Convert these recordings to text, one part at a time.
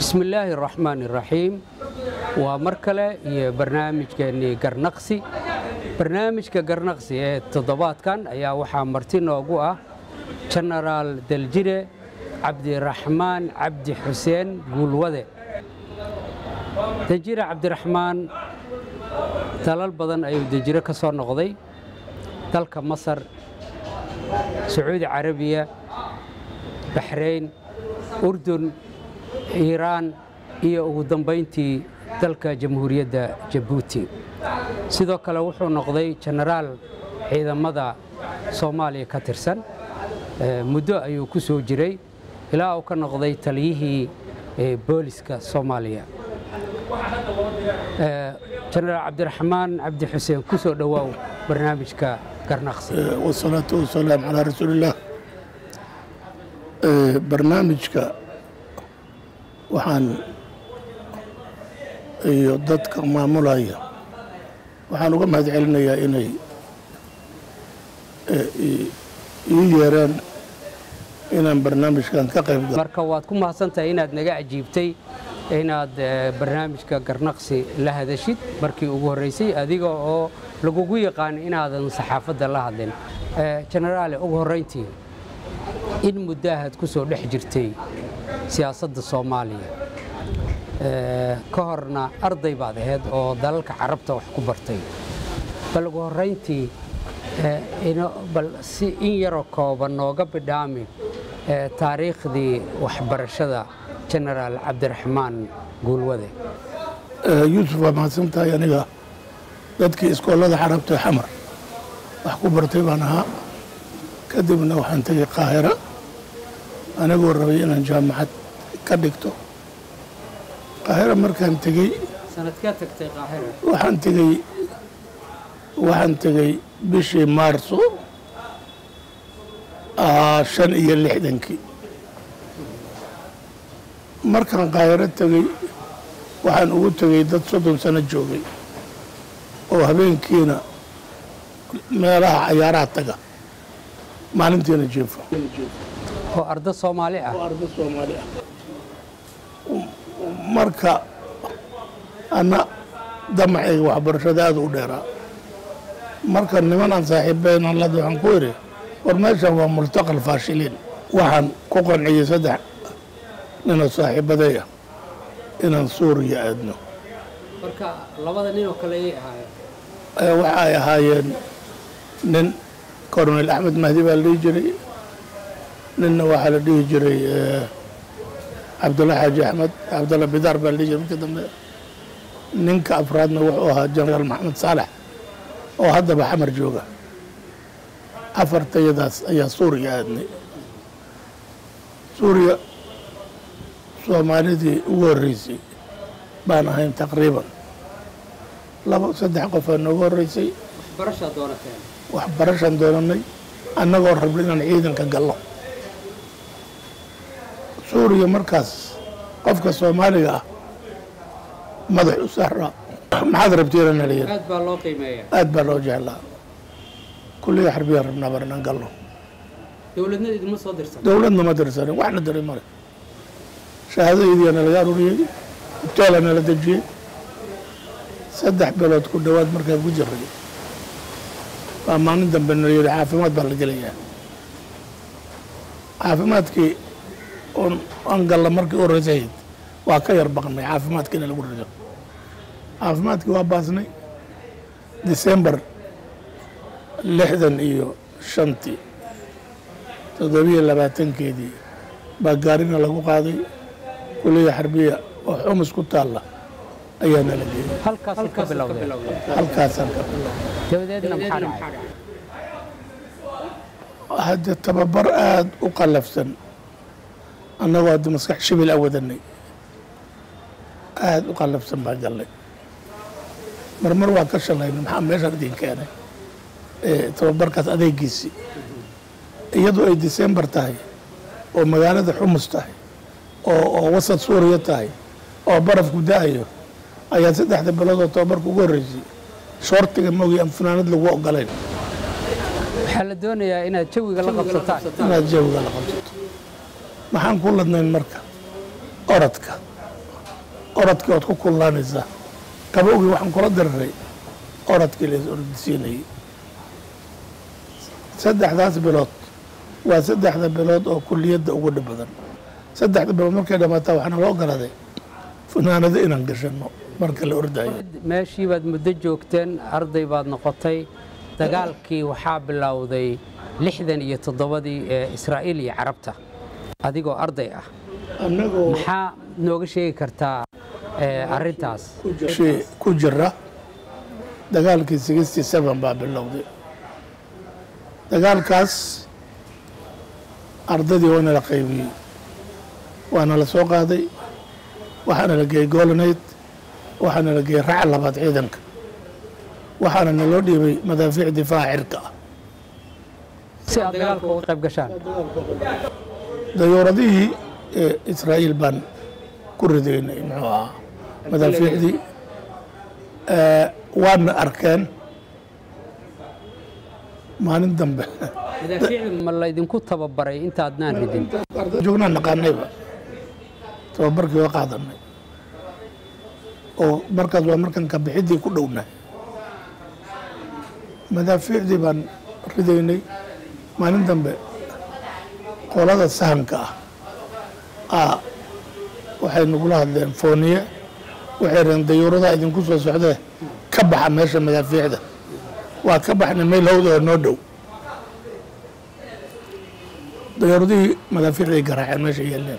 bismillaahi araxmaan iraxiim waa mar kale iyo barnaamijkeennii garnaqsi barnaamijka garnaqsi ee toddobaadkan ayaa waxaa marti noogu ah jenaraal daljire cabdiraxmaan cabdi xuseen guulwade dejire cabdiraxmaan dalal badan ayuu dejire ka soo noqday dalka masar sacuudi carabiya baxrayn urdun iiraan iyo ugu dambayntii dalka jamhuuriyadda jabuuti sidoo kale wuxuu noqday jenaraal ciidamada soomaaliya ka tirsan muddo ayuu ku soo jiray ilaa uu ka noqday taliyihii booliska soomaaliya jenaraal cabdiraxmaan cabdi xuseen ku soo dhowaaw barnaamijka garnaqsi wasalaatu wasalaam calaa rasuulillaah barnaamijka waxaan iyo dadka maamulaya waxaan uga mahad celinayaa inay ii yeeraan inaan barnaamijkan ka qayb galo marka waad ku mahadsantahay inaad naga ajiibtay inaad barnaamijka garnaqsi la hadashid markii ugu horreysay adiga oo lagugu yaqaan inaadan saxaafadda la hadlin jenaraale ugu horrayntii in muddaahad ku soo dhex jirtay siyaasadda soomaaliya ka horna arday baad ahayd oo dalalka carabta wax ku bartay bal ugu horrayntii bal si in yaroo kooban nooga bidhaami taariikhdii waxbarashada jenaraal cabdiraxmaan guulwade yuusuf waa mahadsan tahay aniga dadkii iskoolada carabta xamar wax ku bartay baan ahaa kadibna waxaan tegey qaahira anigoo rabay inaan jaamacad ka dhigto qaahira markaan tegey waxaan tegey waxaan tegey bishii maarso shan iyo lixdankii markaan qaahiro tegey waxaan ugu tegey dad soddon sano joogay oo habeenkiina meelaha cayaaraha taga maalintiina jeefo oo arda soomaali ah arda soomaali ah marka anna damacayga waxbarashada aada u dheeraa marka niman aan saaxiibbeenan lada waxaan ku idhi war meeshan waa multaqal faashiliin waxaan ku qanciyey saddex ninoo saaxiibaday ah inaan suuriya aadno marka labada nin oo kale ayay ahaayeen waxa ay ahaayeen nin coronel axmed mahdi baa la dhihi jiray ninna waxaa la dhihi jiray cabdulla xaaji axmed cabdulla bidaar baa la dhihi jiray marka dambe ninka afraadna wuxuu ahaa jenaraal maxamed saalex oo haddaba xamar jooga afartayadaas ayaa suuriya aadnay suuriya soomaalidii ugu horreysay baan ahayn taqriiban laba saddex qofaa nooga horreysay waxbarashaan doonanay annagoo rabna inaan ciidanka gallo suuriya markaas qofka soomaaliga ah madax u saaraa maxaad rabtiinana layidhi aad baa loo qiimeeya aad baa loo jeclaa kulliga xarbiyaan rabnaa bar inaan gallo dowladna idinma soo dirsan dowladna ma dirsanin waxna diray male shahaadaydiina laga aruuriyey hubteela nala dejiyey saddex bilood ku dhowaad markaan ku jiray baa maalin dambe nala yidhi caafimaad baa la gelayaa caafimaadkii aan galla markii u horreysahayd waa ka yar baqnay caafimaadkiina lagu rido caafimaadkii waa baasnay disembar lixdan iyo shantii toddobiyo labaatankeedii baa gaarina lagu qaaday kuliya xarbiya oo xumus ku taalla ayaa nala geeyey halkaas ka bilowdeen halkaasaan ka bilowday dabadeedna maxaa dhacay hadde tababar aada u qallafsan annagoo hadda maskax shibil a wadanay aada u qallafsan baan gallay marmar waa ka shalayna maxaa meeshaan idin keenay tababarkaas adeegiisii iyadoo ay disembar tahay oo magaalada xumus tahay oo oo wasad suuriya tahay oo barafku da-ayo ayaa saddexda biloodoo tababarka ugu horreysay shoortiga mogi aan funaanad lagu ogolayn waxaa la doonayaa inaad jawiga la qabsataan inaad jawiga la qabsato maxaan ku ladnayn marka orodka orodkii ood ku kullaanaysaa qabowgii waxaan kula diriray orodkii la is orodisiinayay saddexdaas bilood waa saddexda bilood oo kuliyadda ugu dhib badan saddexda bilood markay dhamaataa waxaana loo ogolaaday funaanado inaan gashano marka la ordayo meeshii baad muddo joogteen arday baad noqotay dagaalkii waxaa bilowday lixdan iyo toddobadii ee israa'iil iyo carabta adigoo arday ah annagoo maxaa nooga sheegi kartaa ee, arrintaas shay ku jira dagaalkii sixty seven baa bilowday dagaalkaas ardaydii waana la qaybiyey waana la soo qaaday waxaana la geeyey goolanayd waxaana la geeyey raca labaad ciidanka waxaana naloo dhiibay madaafiic difaaca cirka ah si aad dagaalka uga qayb gashaan dayuuradihii ee israa'iil baan ku ridaynay muxuu ahaa madaafiicdii Eh, waana arkeen maalin dambe ma laydinku tababaray intaadnaan ridin joognaan naqaanayba tababarkii waa qaadanay oo markaas waa markan kabixiddii ku dhownahay madaafiicdii baan ridaynay maalin dambe qolada sahanka ah aa waxay nagula hadleen fooniye waxay reen dayuuradaha idinku soo socdee ka baxa meesha madaafiicda waa ka baxnay meel hawda oo noo dhow dayuuradihii madaafiicday garaaceen meesha yeeleen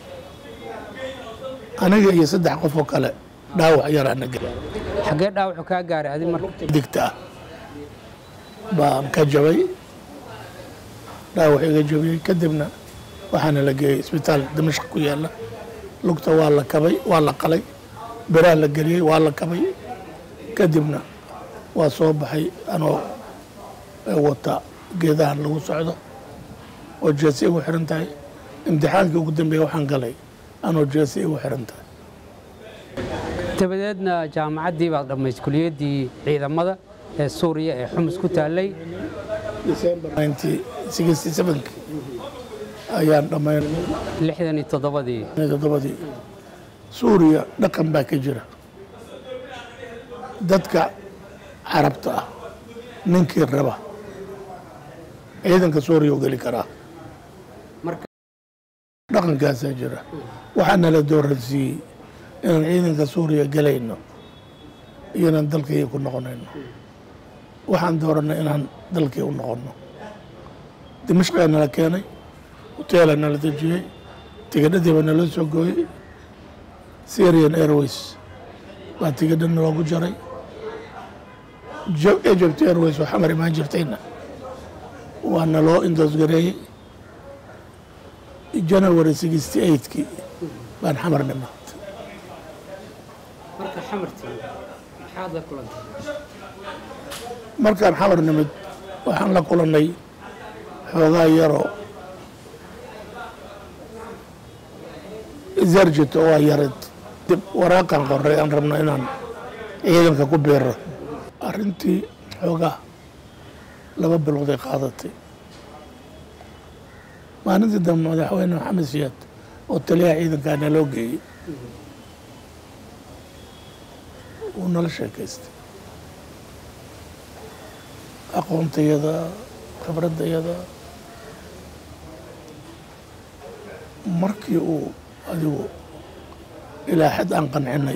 aniga iyo saddex qof oo kale dhaawac yaraana xaggee dhaawacu kaa gaaray adi marka digta ah baan ka jabay dhaawac iga jabiyey kadibna waxaana la geeyey isbitaal dimashq ku yaala lugta waa la kabay waa la qalay biraha la geliyey waa la kabay kadibna waa soo baxay anoo wata geedahan lagu socdo oo jeesi igu xiran tahay imtixaankii ugu dambeeya waxaan galay anoo jeesi igu xiran tahay dabadeedna jaamacaddii baad dhammaysay kuliyaddii ciidamada ee suuriya ee xumus ku taallay ayaan dhammayn lixdan iyo toddobadii toddobadii suuriya dhaqan baa ka jira dadka carabta ah ninkii raba ciidanka suuriya u geli karaa marka dhaqankaasaa jira waxaana la dooransiiyey inaan ciidanka suuriya gelayno iyo inaan dalkii ku noqonayno waxaan dooranay inaan dalkii u noqonno dimashqaa nala keenay hoteela nala dejiyey tigidhadii baa naloo soo gooyey syrian airways baa tigidha naloogu jaray Jo- egypt airways oo xamar imaan jirtayna waa naloo indoosgareeyey january sixty eightkii baan xamar nimid marka xamartii maxaad la kulantay markaan xamar nimid waxaan la kulannay xoogaa yaroo zarjito waa yarid dib waraaqan qoray aan rabno inaan ciidanka ku biiro arrintii xoogaa laba bilooday qaadatay maalintii dambe madaxweyne maxamed siyaad oo taliyaha ciidankaa naloo geeyey wuu nala sheekaystay aqoontayada khibraddayada markii uu adigu ilaa xad aan qancinay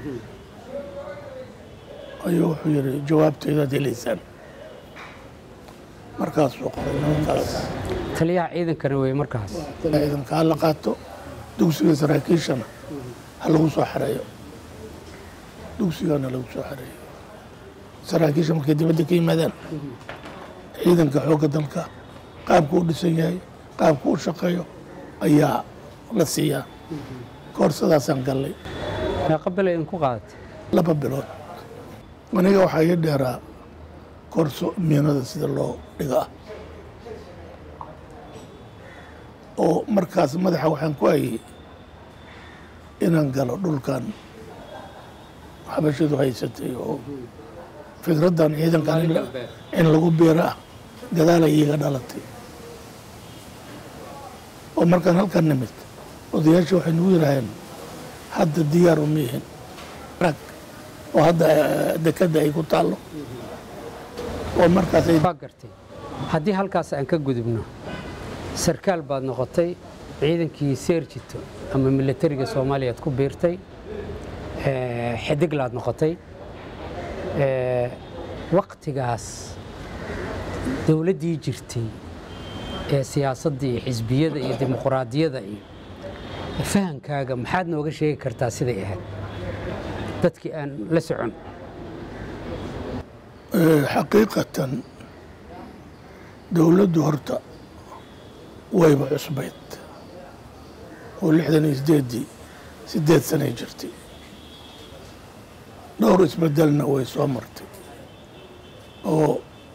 ayuu wuxuu yidhi jawaabtaydaad helaysaan markaasuu qoray nimankaas taliyaha ciidankana wey markaas ciidanka ha la qaato dugsiga saraakiishana ha lagu soo xareeyo dugsigana lagu soo xareeyo saraakiisha markay dibadda ka yimaadaan ciidanka xoogga dalka qaabku u dhisan yahay qaabku u shaqeeyo ayaa la siiyaa koorsadaasaan gallay meeqa bil idinku qaadatay laba bilood aniga waxaa ii dheeraa koorso miinada sida loo dhiga ah oo markaas madaxa waxaan ku hayay inaan galo dhulkan xabashadu haysatay oo fikraddan ciidankan in la- in lagu biiro ah gadaalay iiga dhalatay oo markaan halkan nimid odayaasha waxay nagu yidhaaheen hadda diyaar uma yihin rag oo hadda eh, dekadda ay ku taallo oo markaas ay waa gartay haddii halkaas aan ka gudubno sarkaal baad noqotay ciidankii seerjito ama militariga soomaaliya aad ku biirtay eh, xidiglaad noqotay Eh, waqtigaas dowladdii jirtay ee siyaasadda iyo xisbiyada iyo dimuquraadiyada iyo fahankaaga maxaad nooga sheegi kartaa siday ahayd dadkii aan la socon Eh, xaqiiqatan dowladdu horta wayba cusbayd oo lixdan iyo sideeddii sideed sanay jirtay dhowr isbedelna way soo martay oo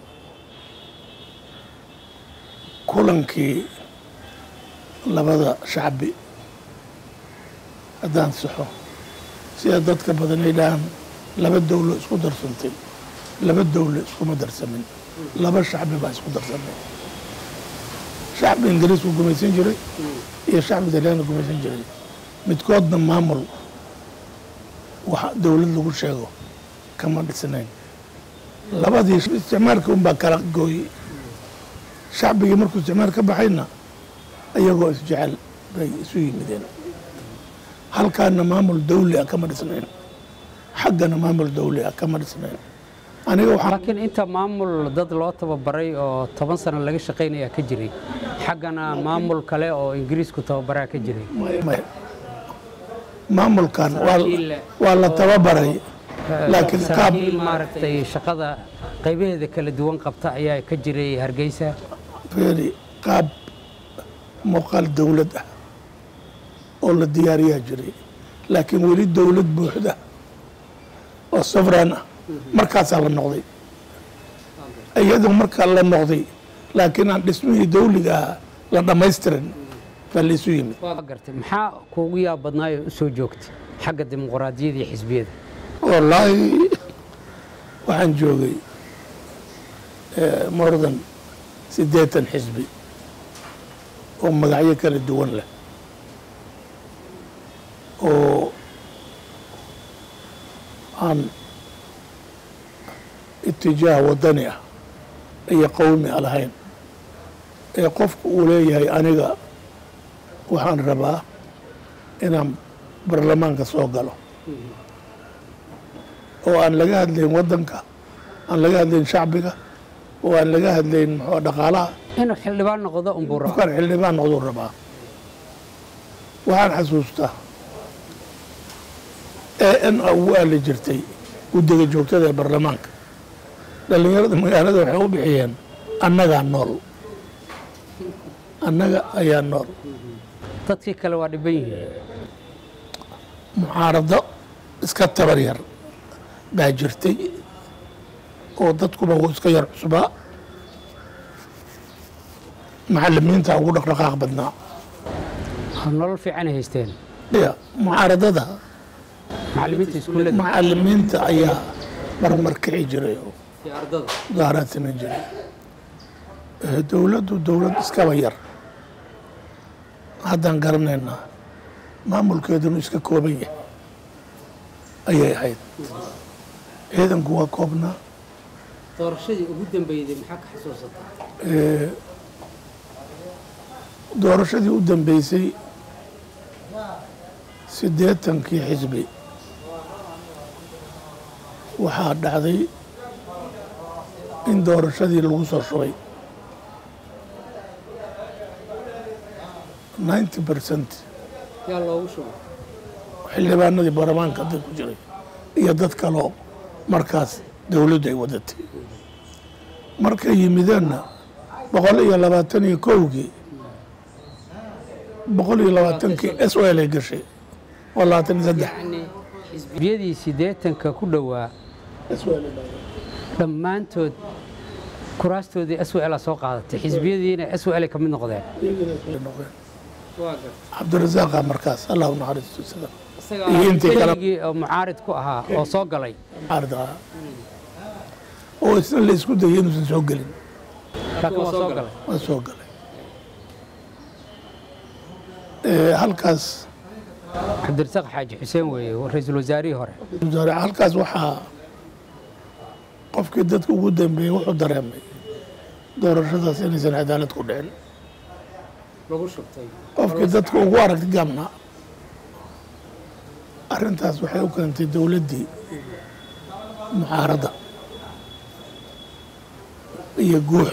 kulankii labada shacbi haddaan saxo sida dadka badan ay dhahaan laba dowlo isku darsantay laba dowlo iskuma darsamin laba shacbi baa isku darsamay shacbi ingiriisku gumaysan jiray iyo shacbi talyaaniga gumaysan jiray midkoodna maamul wax dowlad lagu sheego kama dhisnayn labadii isticmaalka unbaa kala gooyey shacbigii markuu isticmaal ka baxayna iyagoo isjecel bay isu yimideen halkaana maamul dawli ah kama dhisnayn xaggana maamul dawli ah kama dhisnayn aniga waxaan laakiin inta maamul dad loo tababaray oo toban sano laga shaqaynaya ka jiray xaggana maamul kale oo ingiriisku tababaraa ka jiray maya maamulkan waa Saraakiil waa la tababaray laakiin qaab saraakiil maaragtay shaqada qaybaheeda kala duwan qabta ayaa ka jiray hargeysa feeri qaab muuqaal dowlad ah oo la diyaariyaa jiray laakiin weli dowlad buuxda oo safran ah markaasaa la noqday iyadoo markaa la noqday laakiin aan dhismihii dawliga ah la dhammaystirin baa la isu yimid waa gartay maxaa kuugu yaab badnaayoo u soo joogtay xagga dimuquraadiyada iyo xisbiyada wallaahi waxaan joogay more than siddeetan xisbi oo magacyo kala duwan leh oo aan itijaah waddani ah iyo qowmi a lahayn ee qofku uu leeyahay aniga waxaan rabaa inaan baarlamaanka soo galo oo aan laga hadlayn waddanka aan laga hadlayn shacbiga oo aan laga hadlayn muxuu dhaqaalaha inuu xildhibaan noqdo unbuu rabaa qofkaan xildhibaan noqduu rabaa waxaan xasuustaa ee n ugu aali jirtay guddiga joogtada ee baarlamaanka dhallinyarada magaalada waxay u bixiyeen annagaa nool annaga ayaa nool dadkii kale waa dhiban yihiin mucaarado iska tabar yar baa jirtay oo dadkuba wuu iska yar cusbaa macalimiinta ugu dhaqdhaqaaq badnaa nolol fiicanay haysteen ya mucaaradada macallimiinta iskuullada macalimiinta ayaa marmar kici jiray oo iyo ardada mudaaraad samayn jiray Eh, dowladdu dowlad iskaba yar haddaan garanaynaa maamulkeedunu iska kooban yahay ayay ahayd ciidanku waa koobnaa doorashadii ugu dambeeyday maxaa ka xasuusataa Eh, doorashadii u dambeysay siddeetankii xisbi waxaa dhacday in doorashadii lagu soo shubay ninety percent yaa loogu shubay xildhibaanadii baarlamaanka dad ku jiray iyo dad kaloo markaas dowladdu ay wadatay markay yimideenna boqol iyo labaatan iyo kowgii boqol iyo labaatankii s o l ay gashay oo labaatan iyo saddex yacni xisbiyadii siddeetanka ku dhowaa dhammaantood kuraastoodii s w l soo qaadatay xisbiyadiina s w l ka mid noqdeen cabdirasaaqa markaas allah u naxariisto sida iyo intii kale keligii oo mucaarid ku ahaa oo soo galay caarida ah oo isna la isku dayay inuusan soo gelin laakiin waa soo galay waa soo galay Eh, halkaas cabdirasaaq xaaji xuseen weeye ra-iisul wasaarihii hore wasaare halkaas waxaa qofkii dadka ugu dambeeyey wuxuu dareemay doorashadaas inaysan cadaalad ku dhicin lagu shubtay qofkii dadka ugu aragti gaabnaa arrintaas waxay u keentay dowladdii mucaaradda iyo guux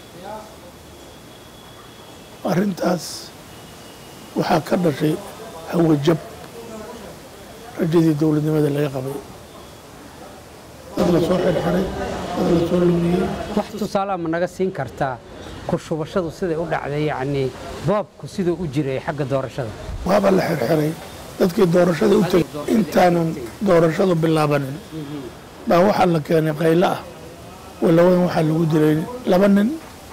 arrintaas waxaa ka dhashay hawajab rajadii dowladnimada laga qabay dad la soo xirxiray dad la soo lumiyey wax tusaalaha ma naga siin kartaa ku shubashadu siday u dhacday yacnii boobku siduu u jiray xagga doorashada waaba la xirxiray dadkii doorashada u tegay intaanan doorashadu bilaabanin baa waxaa la keenay qaylo ah walaweyn waxaa lagu dilay laba nin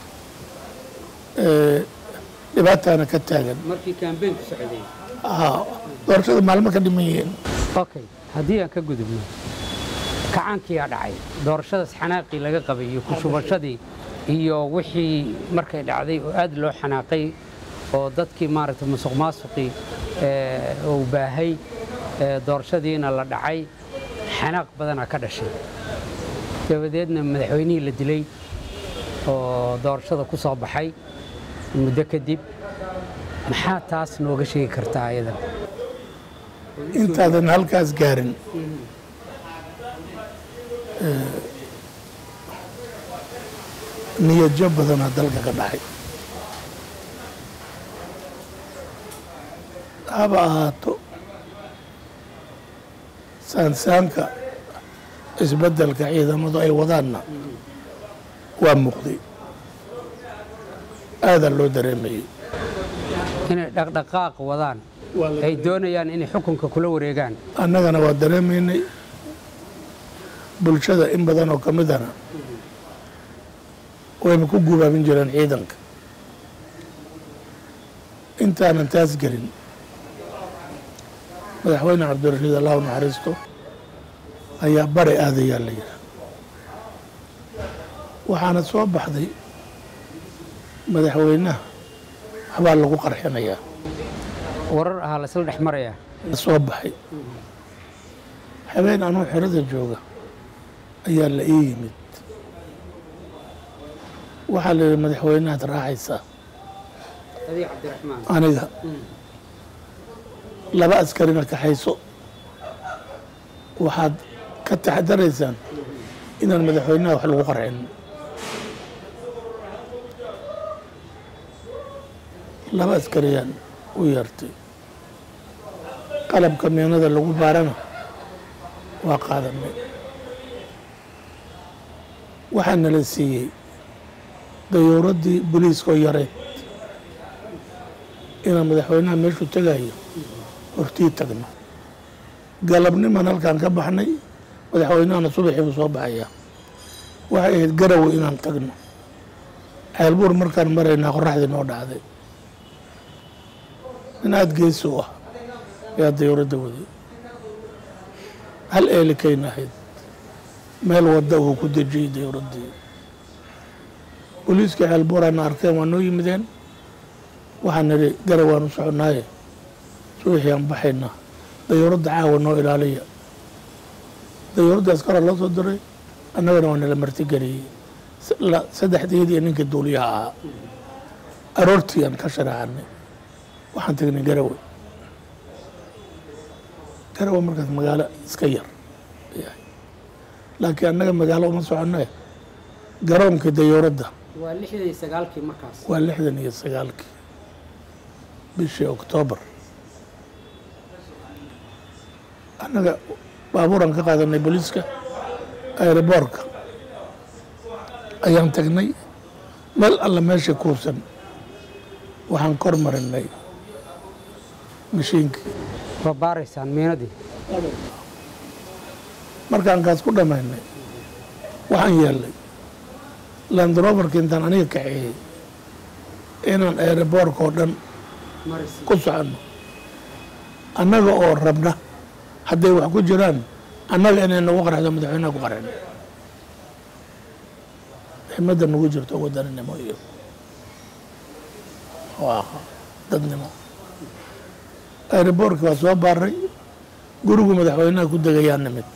ee, dhibaataana ka taagan markii kaambeynku socday Aa, doorashada maalmo ka dhiman yihiin okay haddii aan ka gudubno kacaankiyaa dhacay doorashadaas xanaaqii laga qabay iyo ku shubashadii iyo wixii markay dhacday oo aad loo xanaaqay oo dadkii maaragtay musuq maasuqii ee, uu baahay ee, doorashadiina la dhacay xanaaq badanaa ka dhashay dabadeedna madaxweynihii la dilay oo doorashada ku soo baxay muddo kadib maxaa taas nooga sheegi kartaa ayadan intaadan halkaas gaarin niyadjo badanaa dalka ka dhacay haba ahaato saansaanka isbeddelka ciidamadu ay wadaanna waa muuqday aadaa loo dareemayey inay dhaqdhaqaaq wadaan ay doonayaan inay xukunka kula wareegaan annagana waa dareemaynay bulshada in badan oo ka midana wayna ku gubaabin jireen ciidanka intaanan taas gelin madaxweyne cabdirashiid allahu naxariisto ayaa bari aadayaa la yidhi waxaana soo baxday madaxweynaha waxbaa lagu qarxinayaa warar ahaa laysla dhex marayaa soo baxay habeen anuu xerada jooga ayaa la ii yimid waxaa la yidhi madaxweynahaad raacaysaa adii cabdiraxmaan aniga laba askarina kaxayso waxaad ka taxadaraysaan inaan madaxweynaha wax lagu qarxin laba askariyaan u yeertay qalabka meenada lagu baarana waa qaadanay waxaa nala siiyey dayuuraddii booliiska oo yareyd inaan madaxweynaha meeshuu tegayo hortii tagno galabniman halkaan ka baxnay madaxweynahana subaxii buu soo baxayaa waxay ahayd garawe inaan tagno ceelbuur markaan maraynaa qoraxdii noo dhacday nin aada geesi u ah ayaa dayuuradda waday hal eelikayna ahayd meel wadda uu ku dejiyey dayuuraddii booliiska ceelbuuraana arkeen waa noo yimideen waxaan nidhi garow waan u soconnaaye subaxii aan baxaynaa dayuuradda caawa noo ilaaliya dayuuraddaas kora loo soo diray annagana waa nala martigeliyey saddexdeedii iyo ninkii duuliyaha ahaa aroortii aan ka sharaacannay waxaan tegnay garawe garawe markaas magaalo iska yar yahay laakiin annaga magaalo uma soconne garoonkii dayuuradda waa lixdan iyo sagaalkii markaas waa lixdan iyo sagaalkii bishii oktoobar annaga baabuuraan ka qaadanay booliiska aeroboorka ayaan tagnay meel alla meesha kuubsan waxaan kor marinay mashiinkii waa baaraysaan miinadii markaan kaas ku dhammaynay waxaan yeelnay landroverka intaan aniga kaxeeyey inaan aeroboorka oo dhan ku soconno annaga oo rabna hadday wax ku jiraan annaga inay nagu qarxdo madaxweynaha ku qarxin ximada nagu jirto wadaninimo iyo waa dadnimo aeroboortka waa soo baaray gurigu madaxweynaha ku degayaa nimid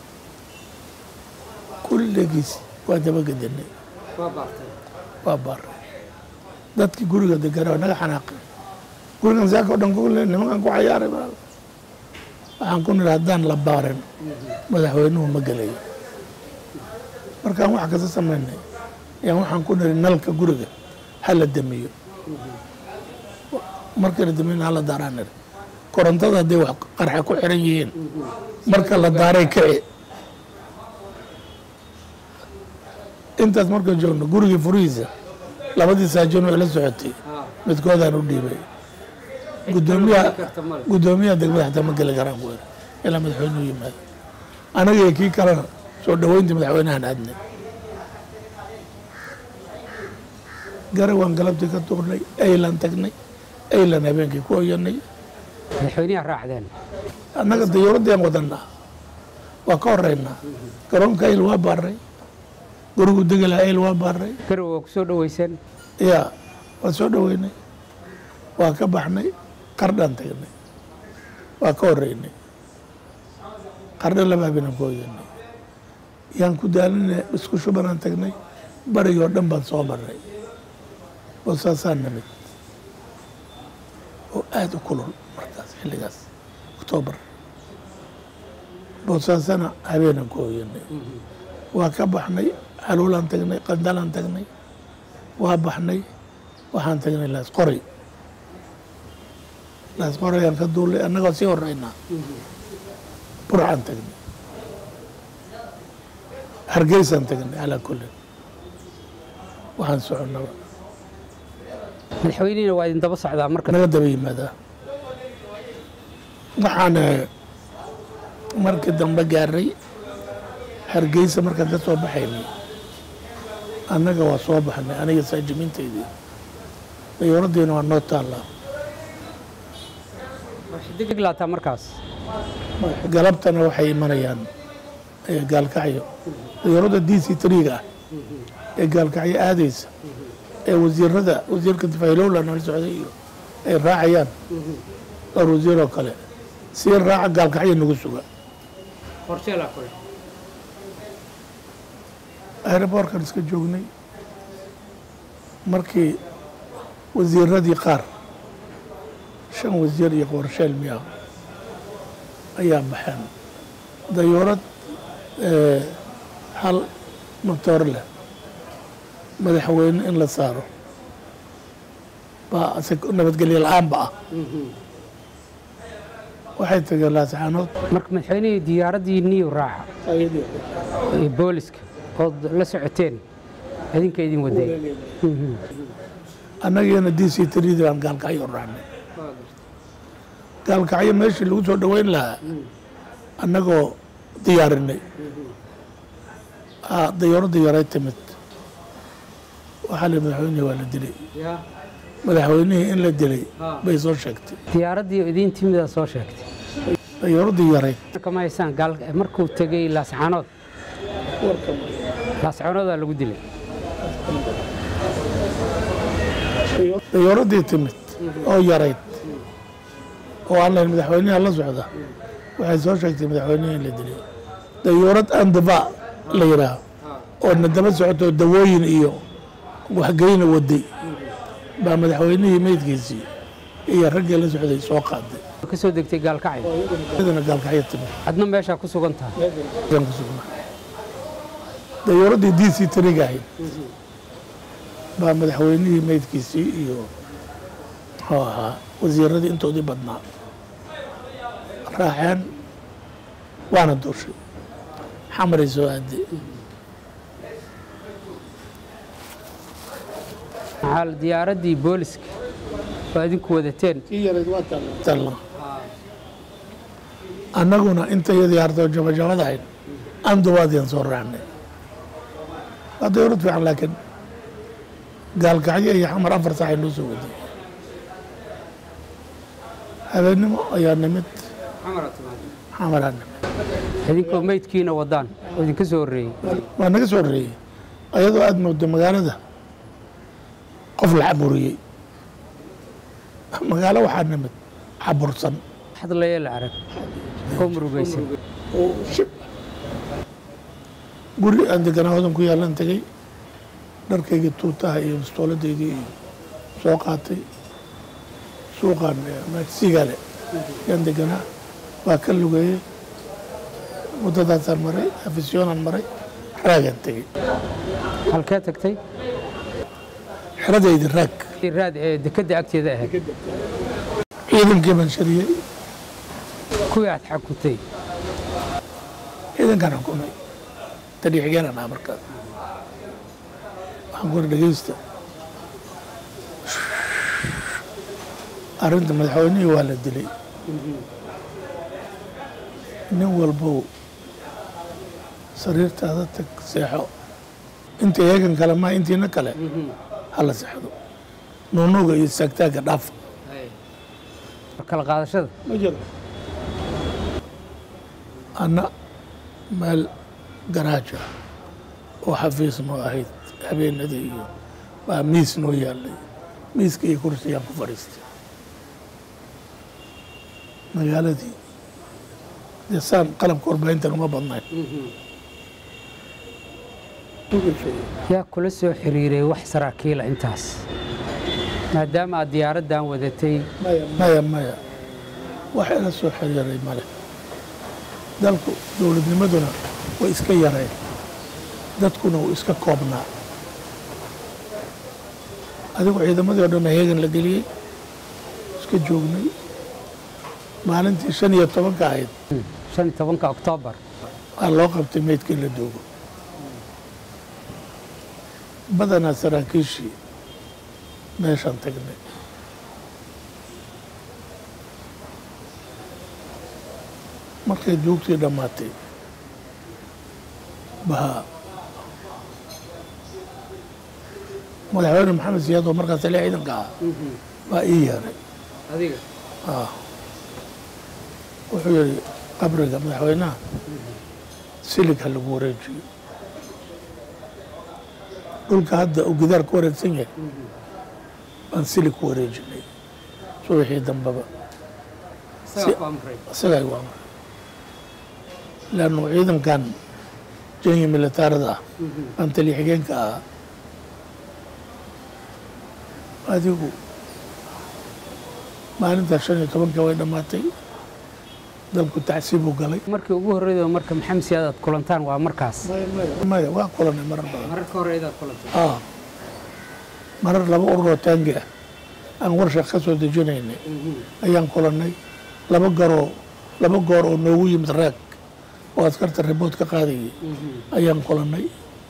kulligiis waa dabagedanay waa baaray dadkii guriga degana waa naga xanaaqay gurigan saaka o dhan kule nimankan ku cayaaray baa waxaan ku nidhi haddaan la baarin madaxweynuhu ma gelayo markaan wax kasta samaynay ayaan waxaan ku nidhi nalka guriga ha la damiyo marka la damiyo hala daaraan nidhi korontada hadday wax qarxa ku xiran yihiin marka la daaray kici intaas markaan joogno gurigii furihiisa labadii saajoon way la socotay midkoodaan u dhiibay gudoomiyaha gudoomiyaha degmada xataa ma geli karaan ku iri ilaa madaxweynuhu yimaado anaga iyo kii kalena soo dhoweyntii madaxweynahan aadnay garay waan galabtii ka tuurnay aylan tagnay aylan habeenkii ku oyanay madaxweynaha raacdeen annaga dayuuraddaan wadanaa waa ka horeynaa garoonka ayl waa baaray gurigu degela ayl waa baaray garow waa ku soo dhoweyseen yaa waa soo dhoweynay waa ka baxnay qardhaan tagnay waa ka horeynay qardho laba habeenaan ku oyanay yaan ku daalinay isku shubanaan tagnay barigoo dhan baan soo marnay oo saasaan nimid oo aada u kulul markaas xilligaas oktoobar boosaasana habeenaan ku oyanay waa ka baxnay xaluulaan tagnay qandalaan tagnay waa baxnay waxaan tagnay laasqoray laasqorayaan ka duulay annagoo sii horeynaa burcaan tagnay hargeysaan tagnay calaa kullin waxaan soconnaba madaxweynihina waa idin daba socdaa marka naga daba yimaadaa waxaan markii dambe gaaray hargeysa markaan ka soo baxaynay annaga waa soo baxnay aniga saajimiintaydii dayuuraddiina waa noo taallaa deg laataa markaas galabtana waxay imanayaan ee gaalkacyo dayuuradda d c triga ah ee gaalkacyo aadaysa ee wasiirada wasiirka difaylowla nala socday iyo ay raacayaan dhowr wasiir oo kale sii raaca gaalkacyo nagu suga aeroboorkan iska joognay markii wasiiradii qaar shan wasiir iyo qorsheel miya ayaa baxeen dayuurad hal matoor leh madaxweyne in la saaro baa nabadgelyo la-aanba ah waxay tageen laascaanood marka madaxweynihii diyaaraddii niyu raaca ee booliska ood la socoteen idinka idin waday annagiina d c trid baan gaalkacyo raacnay gaalkacyo meeshii lagu soo dhoweyn lahaa annagoo diyaarinay dayuuradda yaray timid waxaa li madaxweynihii waa la dilay madaxweynihii in la dilay bay soo sheegtay diyaaraddii idiin timidaa soo sheegtay dayuuraddii yaray kama haysaan gaal markuu tegey laascaanood laascaanoodaa lagu dilay dayuuraddii timid oo yarayd oo aan lahayn madaxweynaha la socda waxay soo sheegtay madaxweynihii in la dilay dayuurad andaba la yidhaaho oo na daba socotoo dawooyin iyo waxgeyna waday baa madaxweynihii meydkiisii iyo raggii la socday soo qaaday ka soo degtay gaalkacyo iyadana gaalkacyo timid adna meeshaa ku sugan tahay ayaan ku sugnaa dayuuraddii d c tariga ahayd baa madaxweynihii meydkiisii iyo muxuu ahaa wasiiradii intoodii badnaa raaceen waana duushay xamaray soo aaday maxaa diyaaraddii booliska oo idinku wadateen talla annaguna intayadii hartoo jabajabada ahayd anduwaadiyan soo raacnay waa dayuurad fiican laakiin gaalkacyo iyo xamar afar saac ay noo soo waday habeennimo ayaa nimid xamaraa nimid idinkoo meydkiina wadaan oo idinka soo horreeyey waa naga soo horreeyey ayadoo aada moodo magaalada qof la caburiyey magaalo waxaa nimid cabursan hadlaya la arag oo murugaysan oo shib guri aan deganaa hodan ku yaalan tegey dharkaygii tuutaha iyo bistooladaydii iyo soo qaatay suuqaan sigale yaan deganaa waa ka lugeeyey muddadaasaan maray afisyoonaan maray raagaan tegey halkee tagtay xeradaydi raag raad ee dekedda agteeda ahayd ciidankii baan shariyey kuwii aad xakutay ciidankaan xukumay tadhiixigeenan ah markaas waxaan ku uri dhegeysta arrinta madaxweynihii waa la dilay nin walbow sariirtaada tag seexo inta eegan kale maa intiina kale hala seexdo nuunuuga iyo saagtaagga dhaafa kala qaadashada ma jiro anna meel garaaja oo xafiis noo ahayd habeenadii iyo baa miis noo yaallay miiska iyo kursiyaan ku fadhiistay magaaladii dee saan qalabka warbaahintan uma badnayn yaa kula soo xiriiray wax saraakiila intaas maadaama aad diyaaraddan wadatay maya maya wax ila soo xiriiray male dalku dowladnimaduna way iska yareen dadkuna wuu iska koobnaa adigu ciidamadii o dhan heegan la geliyey iska joognay maalintii shan iyo tobanka ahayd shan iyo tobanka oktoobar waa loo qabtay meydkii la doogo badanaa saraakiishii meeshaan tagnay markay duugtii dhammaatay baa madaxweyne maxamed siyaad oo markaas taliya ciidanka ah baa ii yeeray adiga Ah. wuxuu yidhi qabriga madaxweynaha silig ha lagu wareejiyo dhulka hadda uu gidaar ku wareegsan yahay baan silig ku wareejinay subaxii dambeba isagaa igu amray leannu ciidankan jenya militaarada ah baan taliya xigeenka ahaa adigu maalintaa shan iyo tobanka way dhammaatay dalku tacsiibuu galay markii ugu horreyd oo marka maxamed siyaad aad kulantaan waa markaas maya waa kulanay marar badan mararka horreyd aad kulantay ah marar laba urur oo taangi ah aan warsha ka soo dejinaynay ayaan kulannay laba garoo laba goor oo noogu yimid raag oo askarta ribood ka qaadayay ayaan kulannay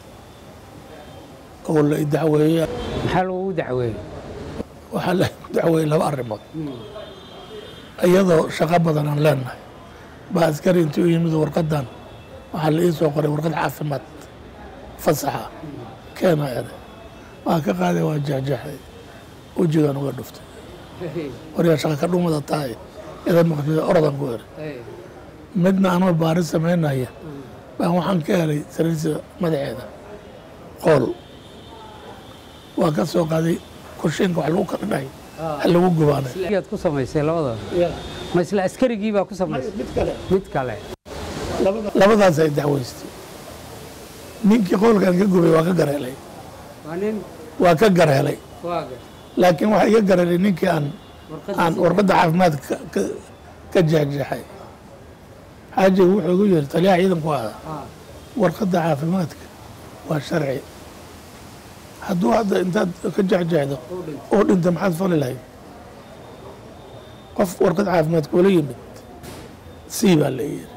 oo la idacweeyey maxaa lagugu dacweeyey waxaa la dacweeyey laba arrimood iyadoo shaqo badan aan leenahay baa askari intii u yimid warqadan waxaa la ii soo qoray warqad caafimaad fasaxa keena ere waa ka qaaday waa jeexjeexday wejigaan uga dhuftay waryaa shaqa ka dhumada tahay ida maqsida oradan ku eri midna anoo baari samaynaya baan waxaan ka helay sariirta madaxeeda qool waa ka soo qaaday kurshiinka wax lagu kala dhahay ha lagu gubaanay yaad ku samaysay labadaba ma isla askarigii baa ku samaysay mid kale mid kale labadaas ay dacweystay ninkii qoolkan ka gubay waa ka gareelay waa nin waa ka gareelay waaga laakiin waxaa iga gareelay ninkii aan aan warqadda caafimaad ka- ka- ka jeexjeexay xaajigu wuxuu igu yiri taliyaha ciidanku ahaa warqadda caafimaadka waa sharci hadduu hadda intaad ka jeexjeexdo oo dhinta maxaad fali lahayd qof warqad caafimaad kula yimid sii baa la yiri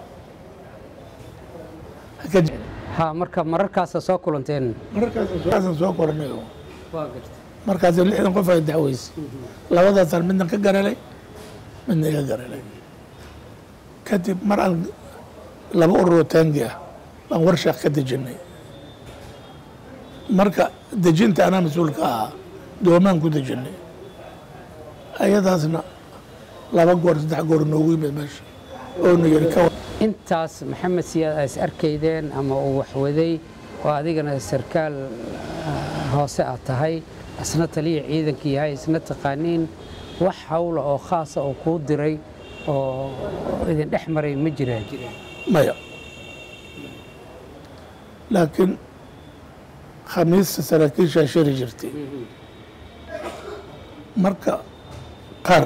Ha ka je- ha marka mararkaasa soo kulanteen markaasan soo koranay oo waa garta markaas lixdan qof ay dacweysay labadaasaan midna ka garelay midna iga garelay kadib mar aan laba ururoo taangi ah baan warshaaq ka dejinay marka dejinta anaa mas-uulka ahaa doomaan ku dejinay ayadaasna laba goor saddex goor noogu yimid meesha oonu yiri ka wa- intaas maxamed siyaad aa is arkaydeen ama uu waxwaday oo adigana sarkaal ah, hoose aad tahay isna taliya ciidanka yahay isna taqaaniin wax hawla oo khaasa oo kuu diray oo idin dhex maray ma jiraan maya laakiin khamiista saraakiishaa shiri jirtay marka qaar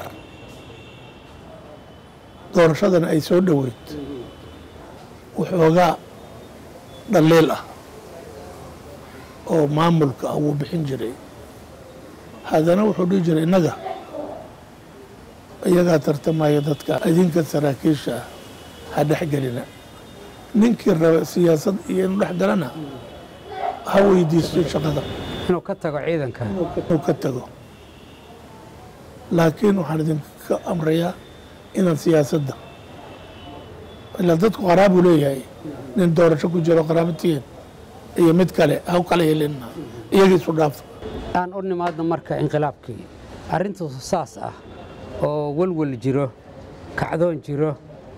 doorashadana ay soo dhoweyd waxoogaa dhaliil ah oo maamulka ah wuu bixin jiray haddana wuxuu dhihi jiray innaga iyagaa tartamaya dadka idinka saraakiisha ah ha dhexgelina ninkii raba siyaasad iyo inuu dhex galana ha weydiisto shaqada inuu ka tago ciidanka inuu ka tago laakiin waxaan idinka amrayaa inaan siyaasadda ilaa dadku qaraabuu leeyahay nin doorasho ku jiro qaraabatiyen iyo mid kale ha u kala helina iyaga isu dhaafa aan u nimaadno marka inqilaabkii arrintu saas ah oo welwel jiro kacdoon jiro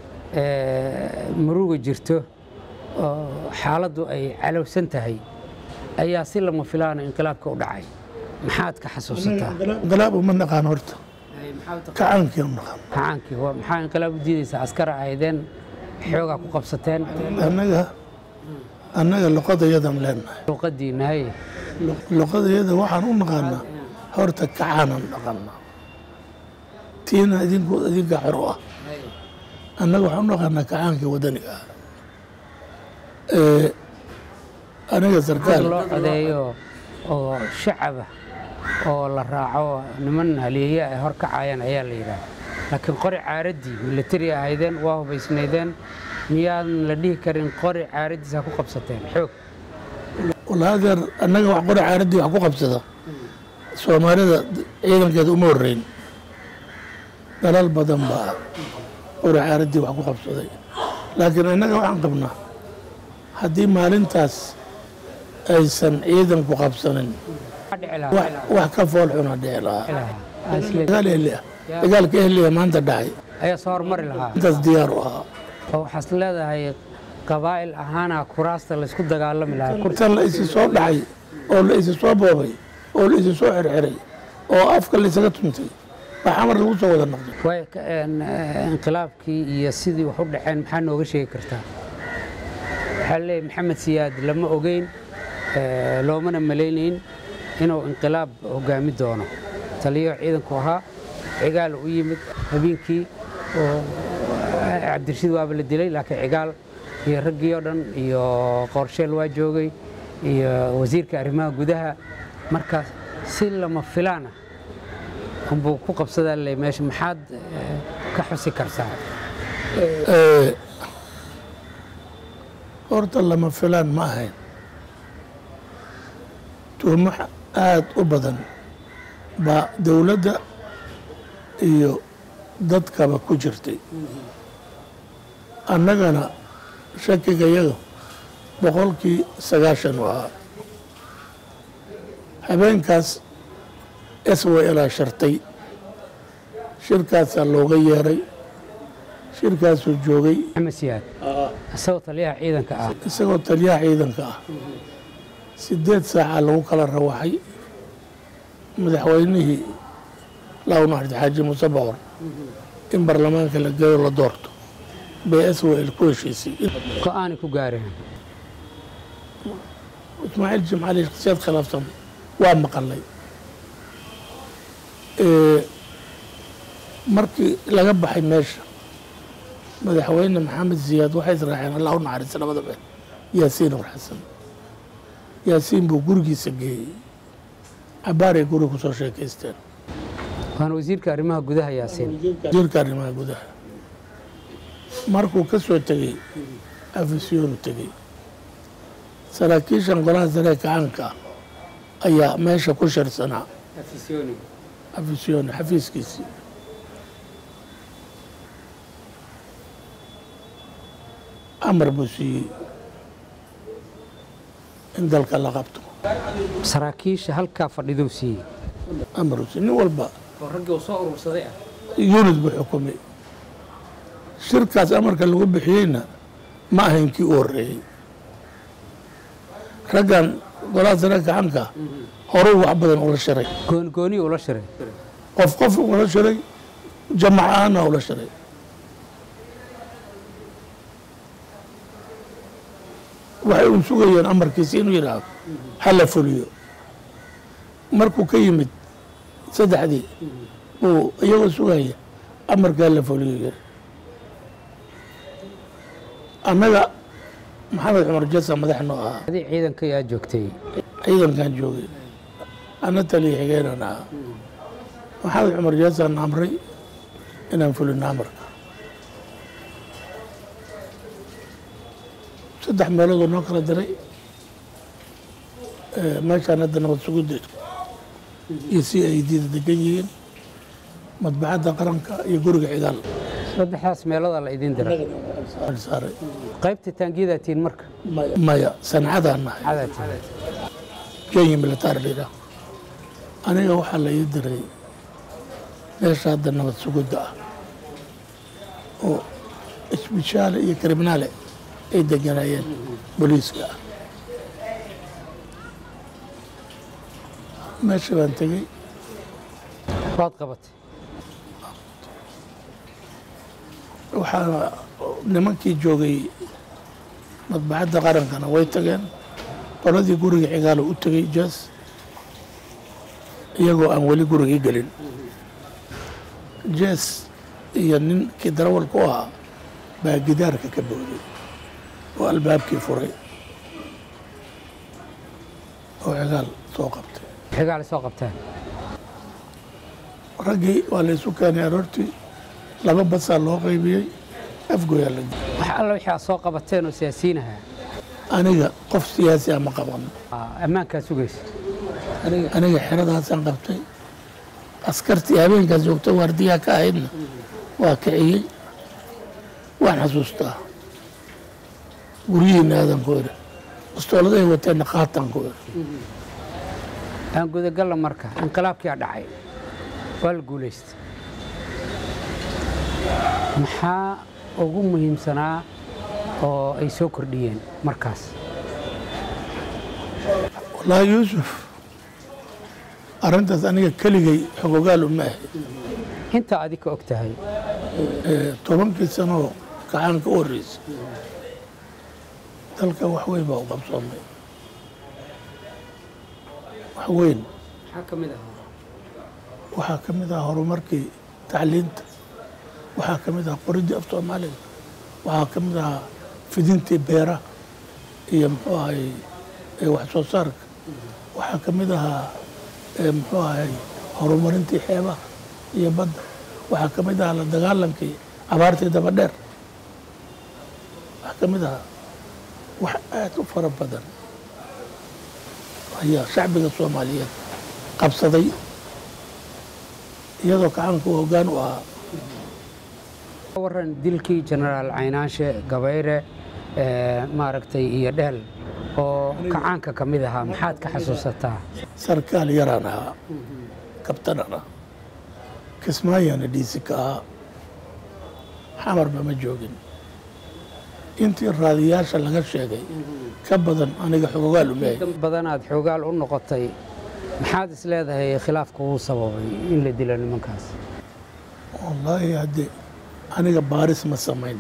ee, muruga jirto oo xaaladdu ay calowsan tahay ayaa si lama filaana inqilaabka u dhacay maxaad ka xasuusataa inqilaab uma naqaan horta kacaankii u naqaan kacaankii waa- maxaa inqilaab u diidaysaa askara ahaydeen xoogaa ku qabsateen annaga annaga luqadayadan leenahay luuqadiinnahay luqadayada waxaan u naqaanaa horta kacaanan dhaqanaa tiina idinku idinka xor u ah annaga waxaan u naqaanaa kacaankii wadaniga ah Ee, aniga dad sarkaal loo codeeyo oo shacaba oo la raaco niman haliyeeye ay hor kacayaan ayaa la yidhaah laakiin qori caaraddii milatari ahaydeen waa hubaysnaydeen miyaan la dhihi karin qori caaraddiisa ku qabsateen xoog walaadeer annaga wax qori caaraddii wax ku qabsada soomaalida ciidankeeda uma horreyn dalal badan baa qori caaraddii wax ku qabsaday laakiin innaga waxaan qabnaa haddii maalintaas aysan ciidanku qabsanin Maxaa dhici lahaa? wax wax ka fool xuna dhici lahaa Dhici lahaa. Aa isle- dagaal ehli ah dagaalka ehliya maanta dhacay ayaa soo hormari lahaa intaas diyaar u ahaa oo waxaad leedahay qabaa'il ahaana kuraasta laysku dagaalami lahaa Kur- inta la isi soo dhacay oo la isi soo boobay oo la isi soo xirxiray oo afka la isaga tuntay baa xamar lagu soo wada noqday way ka- een, eh, inqilaabkii iyo sidii wax u dhaceen maxaa nooga sheegi kartaa waxaa leeyahay maxamed siyaad lama ogeyn eh, loomana malaynayn inuu inqilaab hogaami doono taliyo ciidanku ahaa cigaal u yimid habeenkii oo eh, cabdirashiid waaba la dilay laakiin cigaal iyo raggii oo dhan iyo qorsheel waa joogay iyo wasiirka arrimaha gudaha marka si lama filaana unbuu ku qabsadaa le meesha maxaad eh, ka xusi kartaa Ee, horta lama filaan ma ahayn tuhmo aada u badan baa dowladda iyo dadkaba ku jirtay annagana shakiga yaga boqolkii sagaashan u ahaa habeenkaas s w ilaa shartay shirkaasaa looga yeeray shirkaasuu joogay maxamed siyaad isagoo taliyaha ciidanka ah isagoo taliyaha ciidanka ah sideed saaca lagu kala rawaxay madaxweynihii lawnaxd xaaji muuse boqor in baarlamaanka la geeyo la doorto bay swel ku heshiisay go-aanay ku gaareen ismaaciil jimcaali shakhsiyaad khilaafsan waa maqalay Ee, markii laga baxay meesha madaxweyne maxamed siyaad waxay israaceen allah u naxariista labada been yaasiin war xasan yaasiin buu gurigiisa geeyey cabaaray guri ku soo sheekaysteen waana wasiirka arrimaha gudaha yaasiin wasiirka arrimaha gudaha markuu ka soo tegey afisyoonu tegey saraakiishan golaha sare ee kacaanka ah ayaa meesha ku shirsanaa afisyooni xafiiskiisii amar buu siiyey in dalka la qabto saraakiisha halkaa fadhiduu siiyey amar uu siiyey nin walba oo raggii uu soo urursaday ah yunid buu xukumay shirkaas amarka lagu bixiyeyna ma ahayn kii u horreeyey raggan golaha sare gacanka horuu wax badan ula shiray goonigoonii ula shiray qof qof ula shiray jamac ahaana ula shiray waxay un sugayeen amarkiisi inuu yidhaahdo hala fuliyo markuu ka yimid saddexdii uu iyagoo sugaya amarka hala fuliyo yiri annaga maxamed cumar jasa madax noo ahaa adi ciidanka yaa joogtay ciidankan joogay ana taliya xigeenan ahaa maxamed cumar jasaan amray inaan fulino amarka saddex meeloodoo noo kala diray meeshaan hadda nabad sugudda iyo si ay diida degan yihiin madbacadda qaranka iyo guriga cidaal saddexdaas meeloodaa la idin dira saaray qaybta taangiyadaa tihiin marka maya sancadaan nahay cadaa tihiin kenya militaar layidhaah aniga waxaa la ii diray meesha hadda nabad sugudda ah oo isbishaale iyo kriminaale ay deganaayeen booliiska ah meesha baan tegey waad qabatay waxaa nimankii joogay madbacadda qarankana way tageen qoladii guriga cigaalo u tegey jas iyagoo aan weli gurigii gelin jes iyo ninkii darawal ku ahaa baa gidaarka ka booday oo albaabkii furay oo cigaal soo qabtay xigaale soo qabtaan raggii waa la isu keenay aroortii laba basaa loo qaybiyey afgoyaa la wax alla wixii aad soo qabateen oo siyaasiyiinaha aniga qof siyaasi ama qaban ammaankaa sugaysa aniga xeradaasaan qabtay askartii habeenkaas joogta waardiyaha ka ahaydna waa kiciyey waan xasuustaa guryihiina aadan ku iri bastooladahay wateenna qaataan ku iri aan gudagalla marka inqilaabkii a dhacay waa la guulaystay maxaa ugu muhiimsanaa oo ay soo kordhiyeen markaas wallaahi yuusuf arrintaas aniga keligay xogogaal uma ahay intaa adi ka og tahay Ee, tobankii sanoo gacaanka u horreysay dalka wax weyn baa u qabsoomay wax weyn maxaa ka mid ahaa waxaa ka mid ah horumarkii tacliinta waxaa ka mid ah qoridii af soomaaliga waxaa ka mid ah fidintii beeraha iyo muxuu ahay ee wax soo saarka waxaa ka mid ahaa ee muxuu ahay horumarintii xeebaha iyo badda waxaa ka mid ahaa la dagaalankii abaartii daba dheer waxaa ka mid ahaa wax aad u fara badan ayaa shacbiga soomaaliyeed qabsaday iyadoo gacanku hoggaan u ahaa waran dilkii jenaraal caynaanshe gabayre ee, maaragtay iyo dheel oo kacaanka ka mid ahaa maxaad ka xasuusataa sarkaal yaraan ahaa kabtanan ah kismaayana dhiisi ka ahaa xamarba ma joogin intii raadiyaasha laga sheegay ka badan aniga xogogaal umahay dan badanaad xoogaal u noqotay maxaad is leedahay khilaafka uu sababay in la dilo nimankaas wallaahi haddee aniga baaris ma samayn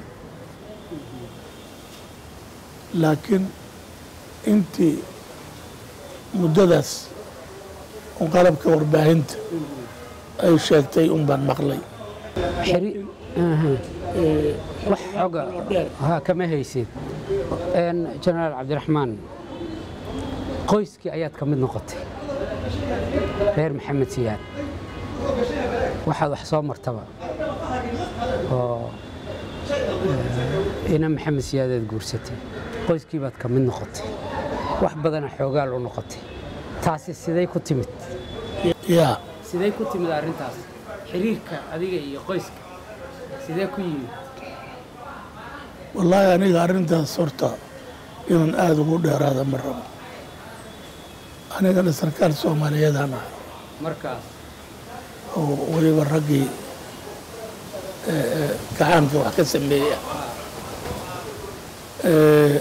laakiin intii muddadaas un qalabka warbaahinta ay sheegtay un baan maqlay Xiri- Aha. wax xoga ha kama haysid Een, jenaraal cabdiraxmaan qoyskii ayaad ka mid noqotay reer maxamed siyaad waxaad wax soo martaba oo eh, ina maxamed siyaadeed guursatay qoyskii baad ka mid noqotay wax badana xoogaal u noqotay taasi siday ku timid yaa sidee ku timid arrintaas xiriirka adiga iyo qoyska sidee ku yimid wallaahi aniga arrintaas horta inaan aada ugu dheeraada ma rabo anigana sarkaal soomaaliyeedaan ahay markaas oo weliba raggii eh, eh, gacaanka wax ka sameeya Eh,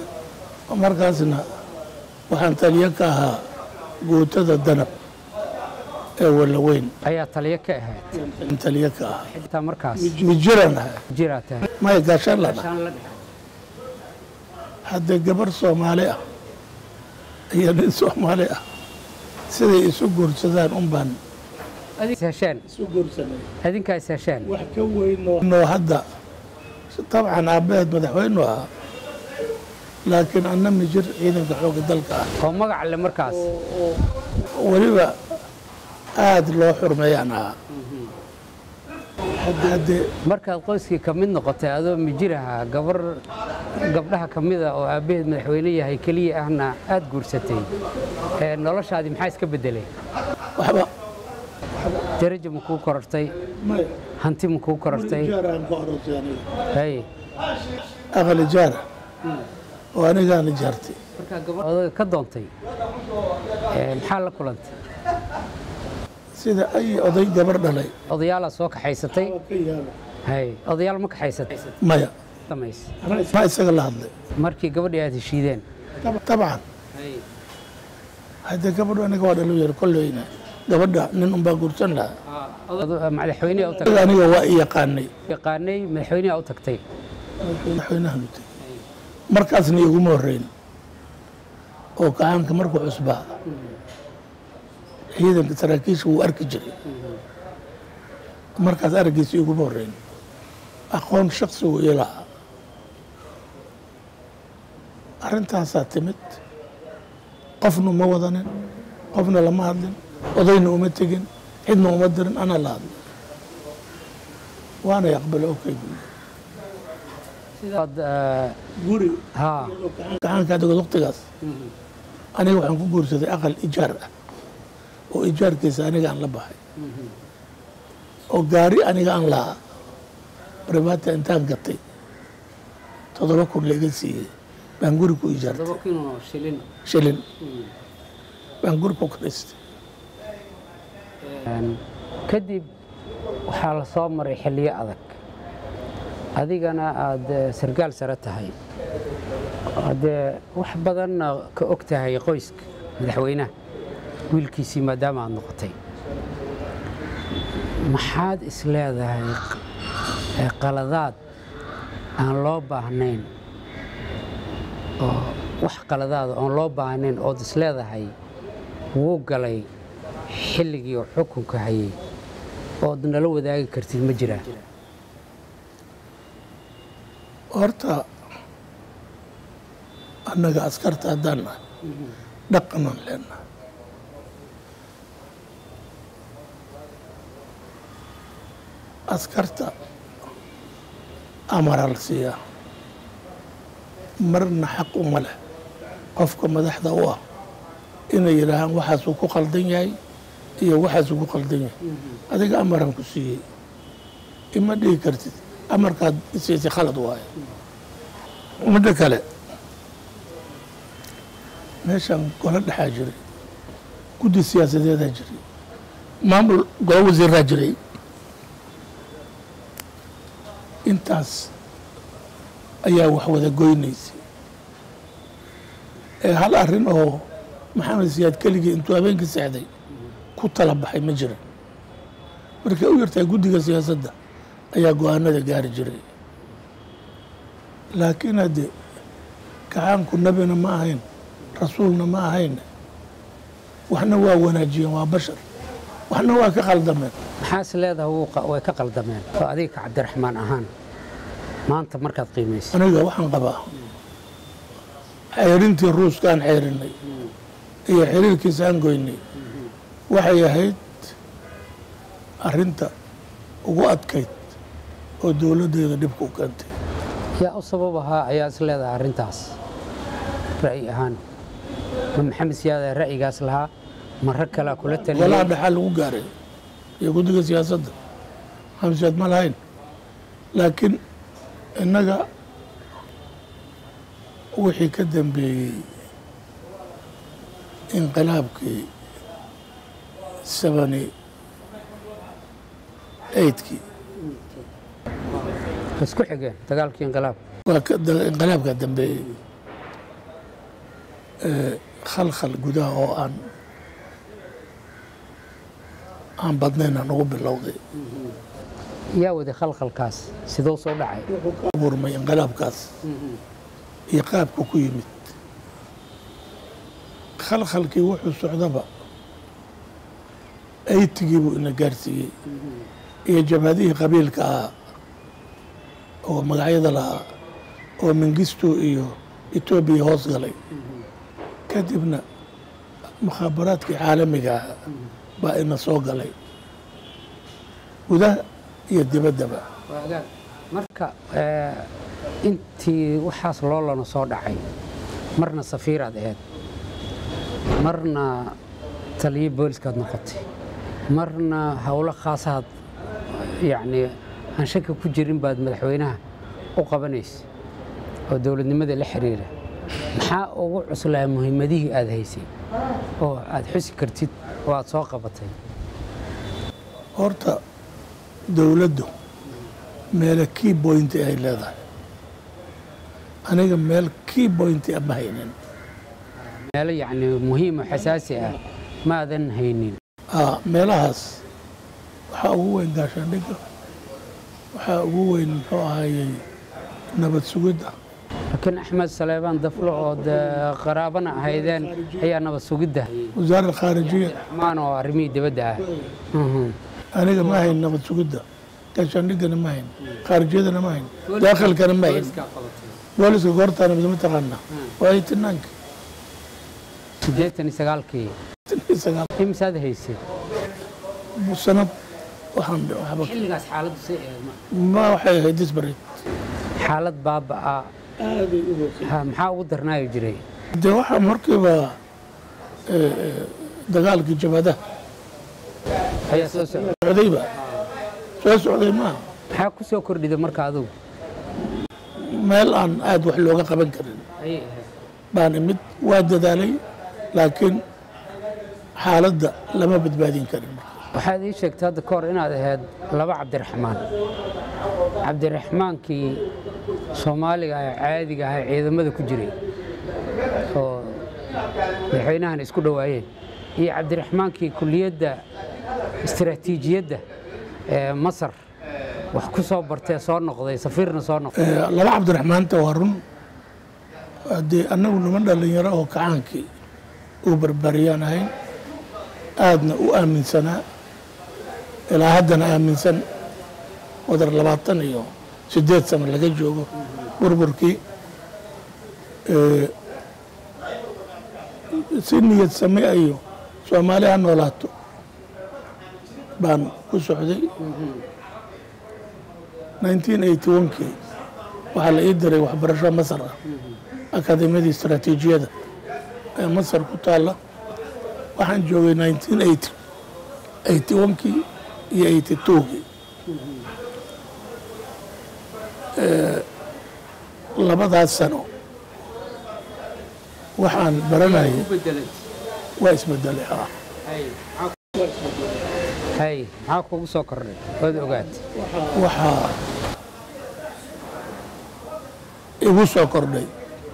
markaasna waxaan taliyo ka ahaa guutada danab ee walaweyn ayaa taliyo ka ahayd taliyo ka ah xitaa markaas mijiran ah jiraa tahay maya gaashaan lana haddee gabar soomaali ah iyo nin soomaali ah siday isu guursadaan un baan hesheen isu guursanay adinkaa is hesheen wax ka weynoo hadda dabcan aabbaheed madaxweynu ahaa laakiin anna mijir ciidanka xoogga dalka ah oo magac le markaas weliba aada loo xurmeeyaan ahaa haddee markaad qoyskii ka mid noqotay adoo mijir ahaa gabar gabdhaha ka mida oo aabbaheed madaxweyne yahay keliya ahna aad guursatay ee noloshaadii maxaa iska beddelay waxba darajo ma kuu korortay maya hanti ma kuu korortay jaaraan ku aroosay aniga hay aqali jaara oo anigaana jaartay markaa gabar odaga ka doontay ee maxaa la kulantay sida ay oday gabar dhalay odayaalaa soo kaxaysatay hay odayaal ma kaxaysatay maya samays ma isaga la hadlay markii gabadhii aad heshiideen dabcan haddee gabadhu aniga waa dhalu yar kolleyna gabadha nin unbaa guursan lahaa madaxweyneha u tagtay aniga waa i yaqaanay yaqaanay madaxweyneha u tagtay madaxweynahan u tegey markaasna iguma horreyn oo gacaanka markuu cusbaa ciidanka saraakiisha wuu arki jiray markaas araggiisa iguma horreyn aqoon shaksi uu ii lahaa arrintaasaa timid qofna uma wadanin qofna lama hadlin odayna uma tegin cidna uma dirin ana la hadlay waana aqbalo okay sidaad guri haa gacaanka adigoo waqtigaas aniga waxaan ku guursaday aqal ijaar ah oo ijaarkiisa aniga aan la baxay oo gaari aniga aan lahaa barbaata intaan gatay toddoba kun laiga siiyey baan guri ku ijaartay todoba kino shilin shilin baan guri ku karaystay kadib waxaa la soo maray xilliyo adag adigana aada sargaal sare tahay haddee wax badanna ka og tahay qoyska madaxweynaha wiilkiisii maadaama aad noqotay maxaad is leedahay qaladaad aan loo baahnayn oo wax qaladaada oon loo baahnayn ood is leedahay wuu galay xilligii oo xukunka hayay ood nala wadaagi kartid ma jiraan horta annaga askarta haddaan nahay dhaqanaan leenahay askarta amaraa la siiyaa marna xaq uma leh qofka madaxda u ah inay yidhaahaan waxaasuu ku qaldan yahay iyo waxaasuu ku qaldan yahay adiga amaraan ku siiyey ima dhihi kartid amarkaad isiisay khalad waaye midda kale meeshaan golo dhexaa jiray guddi siyaasadeedaa jiray maamul golo wasiiraa jiray intaas ayaa wax wada goynaysay ee hal arrin oo maxamed siyaad keligii intuu habeenkii seexday ku tala baxay ma jiran markay u yartahay guddiga siyaasadda ayaa go-aanada gaari jiray laakiin hadde gacaanku nebina ma ahayn rasuulna ma ahayn waxna waa wanaajiyeen waa bashar waxna waa ka qaldameen maxaa is leedahay wuu qa- way ka qaldameen oo adiga ka cabdiraxmaan ahaan maanta markaad qiimaysa aniga waxaan qabaa xeyrintii ruuska aan xeyrinay iyo xiriirkiisa aan goynay waxay ahayd arrinta ugu adkayd oo dowladdeeda dhibka u keentay yaa u sabab ahaa ayaa is leedahay arrintaas ra'yi ahaan ma maxamed siyaada ra'yigaas lahaa ma rag kalea kula golaha taliyay dhexaa lagu gaaray iyo guddiga siyaasadda xamsiyaad ma lahayn laakiin innaga wixii ka dambeeyey inqilaabkii sebani eydkii isku xigeen dagaalkii inqilaab waa ka da- inqilaabkaa dambeeyey ee khalkhal gudaha oo aan aan badnayna nagu bilowday yaa waday khalkhalkaas sidoo soo dhacay wuxuu ka abuurmay inqilaabkaas iyo qaabka ku yimid khalkhalkii wuxuu socdaba aytigii buu ina gaarsiiyey iyo jabhadihii qabiilka ahaa oo magacyada lahaa oo mengistu iyo etoobiya hoos galay kadibna mukhaabaraadkii caalamiga ah baa ina soo galay gudaha iyo dibaddaba marka eh, intii waxaas loolana soo dhacay marna safiiraad ahayd marna taliyo booliskaad noqotay marna howlo khaasaad yacni aan shaki ku jirin baad madaxweynaha u qabanaysa oo dowladnimada la xiriira maxaa ugu cuslaa muhiimadihii aad haysay oo aad xusi kartid oo aad soo qabatay horta dowladdu meele key point ay leedahay aniga meel key point ah ma haynin meelo yacni muhiim oo xasaasi ah maadan haynin Aa, meelahaas waxaa ugu weyn gaashaandhigga waxaa ugu weyn muxuu ahayey nabad sugidda laakiin axmed saleebaan daflo oo dee qaraabana ahaydeen ayaa nabad sugidda wasaaradda khaarijiya maan oo arrimihii dibadda ah Mhm. aniga ma hayn nabad sugidda gaashaandhiggana ma hayn khaarijiyadana ma hayn daakhilkana ma hayn booliska goortaana midma taqaana waa itinaanka siddeetan iyo sagaalkii imisaad haysay sanad waxaan waxba xilligaas xaaladdu say ahayd ma waxay ahayd disbarid xaalad baaba'a ha, maxaa ugu darnaayo jiray dee waxaa markiiba eh, eh, dagaalkii jabhadaha ayaa soo socda socdayba soo socday maaha maxaa ku soo kordhida marka adugu meel aan aad wax looga qaban karin ayay ahayd baan imid waa dadaalay laakiin xaaladda lama badbaadin karin waxaad ii sheegtay hadda ka hor inaad ahayd laba cabdiraxmaan cabdiraxmaankii soomaaliga ah ee caadiga ah ee ciidamada ku jiray oo madaxweynahan isku dhowaayeen iyo cabdiraxmaankii kuliyadda istiraatiijiyadda ee masar wax ku soo bartee soo noqday safiirna soo noqday Eh, laba cabdiraxmaanta waa run haddii annagu niman dhallinyaro oo kacaankii uu barbaariyaan ahayn aadna u aaminsanaa ilaa haddana aaminsan wadar labaatan iyo siddeed sano laga joogo burburkii Eh, si niyad same iyo soomaali ha noolaato baan ku socday 1981kii waxaa la ii diray waxbarasho masar ah akadeemiyadii istaraatiijiyada ee masar ku taalla waxaan joogay 1980 81kii iyo 82kii Eh, labadaas sano waxaan baranayay waa isbedelay ah hay maxaa kugu soo kordhay waad ogaatay waxaa igu soo kordhay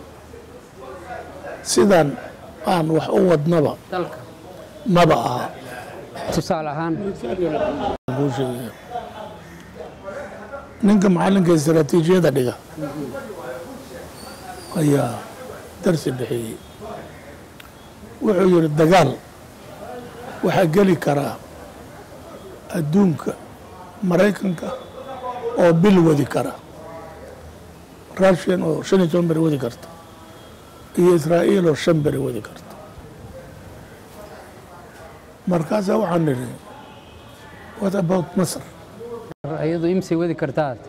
sidan aan wax u wadnaba dalka maba aha tusaale ahaan kuu sheegaya ninka macallinka istaraatiijiyada dhiga ayaa darsi bixiyey wuxuu yidhi dagaal waxaa geli karaa adduunka maraykanka oo bil wadi kara russian oo shan iyo toban beri wadi karta iyo israa'iil oo shan beri wadi karta markaasaa waxaan nidhi what about masar iyadu imsay wadi kartaad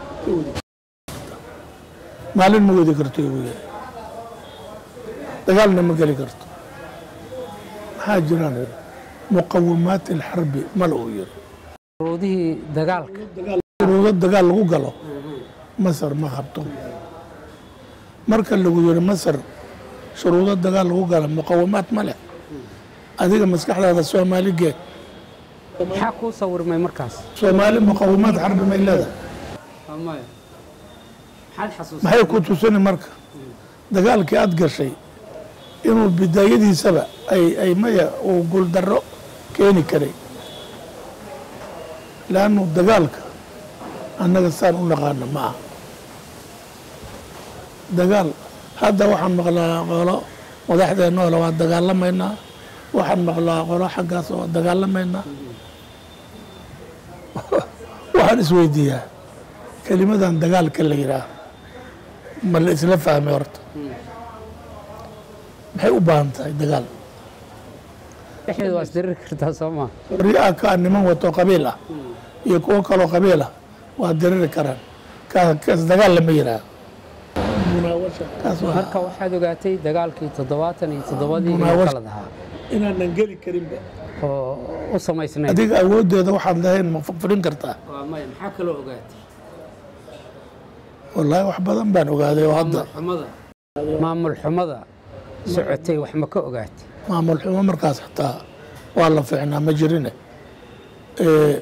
maalin ma wadi karto igu yiri dagaalna ma geli karto maxaa jiraan yiri muqawimaat alxarbi mala uu yiri shuruudihii dagaalka shuruudo dagaal lagu galo masar ma qabto marka lagu yiri masar shuruudo dagaal lagu galo muqawimaat ma leh adiga maskaxdaada soomaali geed maxaa kuu sawirmay markaas soomaali muqawimaat xarbi may leedahay maxay ku tusini marka dagaalkii aad gashay inuu bidaayadiisaba ay ay maya uu guuldarro keeni karay leannu dagaalka annaga saan u naqaano ma aha dagaal hadda waxaan maqlaa qolo madaxdeenna ole waa dagaalamaynaa waxaan maqlaa qolo xaggaas oo dagaalamaynaa waxaan isweydiiyaa kelimadan dagaalka la yidhaah ma la isla fahmay horta maxay u baahan tahay dagaal dhexdeeda waa isdiriri kartaa soo maa ri-a ka niman wato qabiil ah iyo kuwo kaloo qabiil ah waa diriri karaan kaas kaas dagaal lama yidhaah kaas waa marka waxaad ogaatay dagaalkii toddobaatan iyo toddobadii inuu Munaawash- qalad ahaa inaanan geli karinba oo u samaysnayd adiga awooddeeda waxaad lahayn ma fadhin kartaa waa maya maxaa kaloo ogaatay wallaahi wax badan baan ogaaday oo hadda xumada maamul xumada socotay wax ma ka ogaatay maamul xumo markaas xataa waa la fiicnaa ma jirine Ee,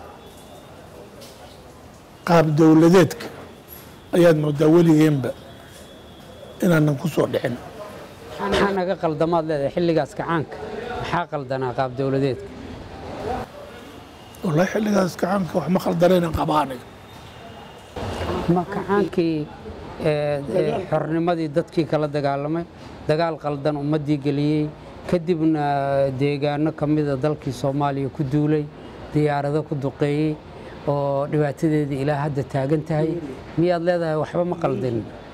qaab dowladeedka ayaad moodaa weligeenba inaanan ku soo dhicin maxaa naga qaldamaad leedahay xilligaas kacaanka maxaa qaldanaa qaab dowladeedka wallaahi xilligaas gacanka wax ma khaldanaynan qaba aniga ma kacaankii ee, ee, xornimadii dadkii kala dagaalamay dagaal qaldan ummaddii geliyey kadibna deegaano ka mida dalkii soomaaliya ku duulay diyaarado ku duqeeyey oo dhibaatadeedii ilaa hadda taagan tahay miyaad leedahay waxba ma qaldin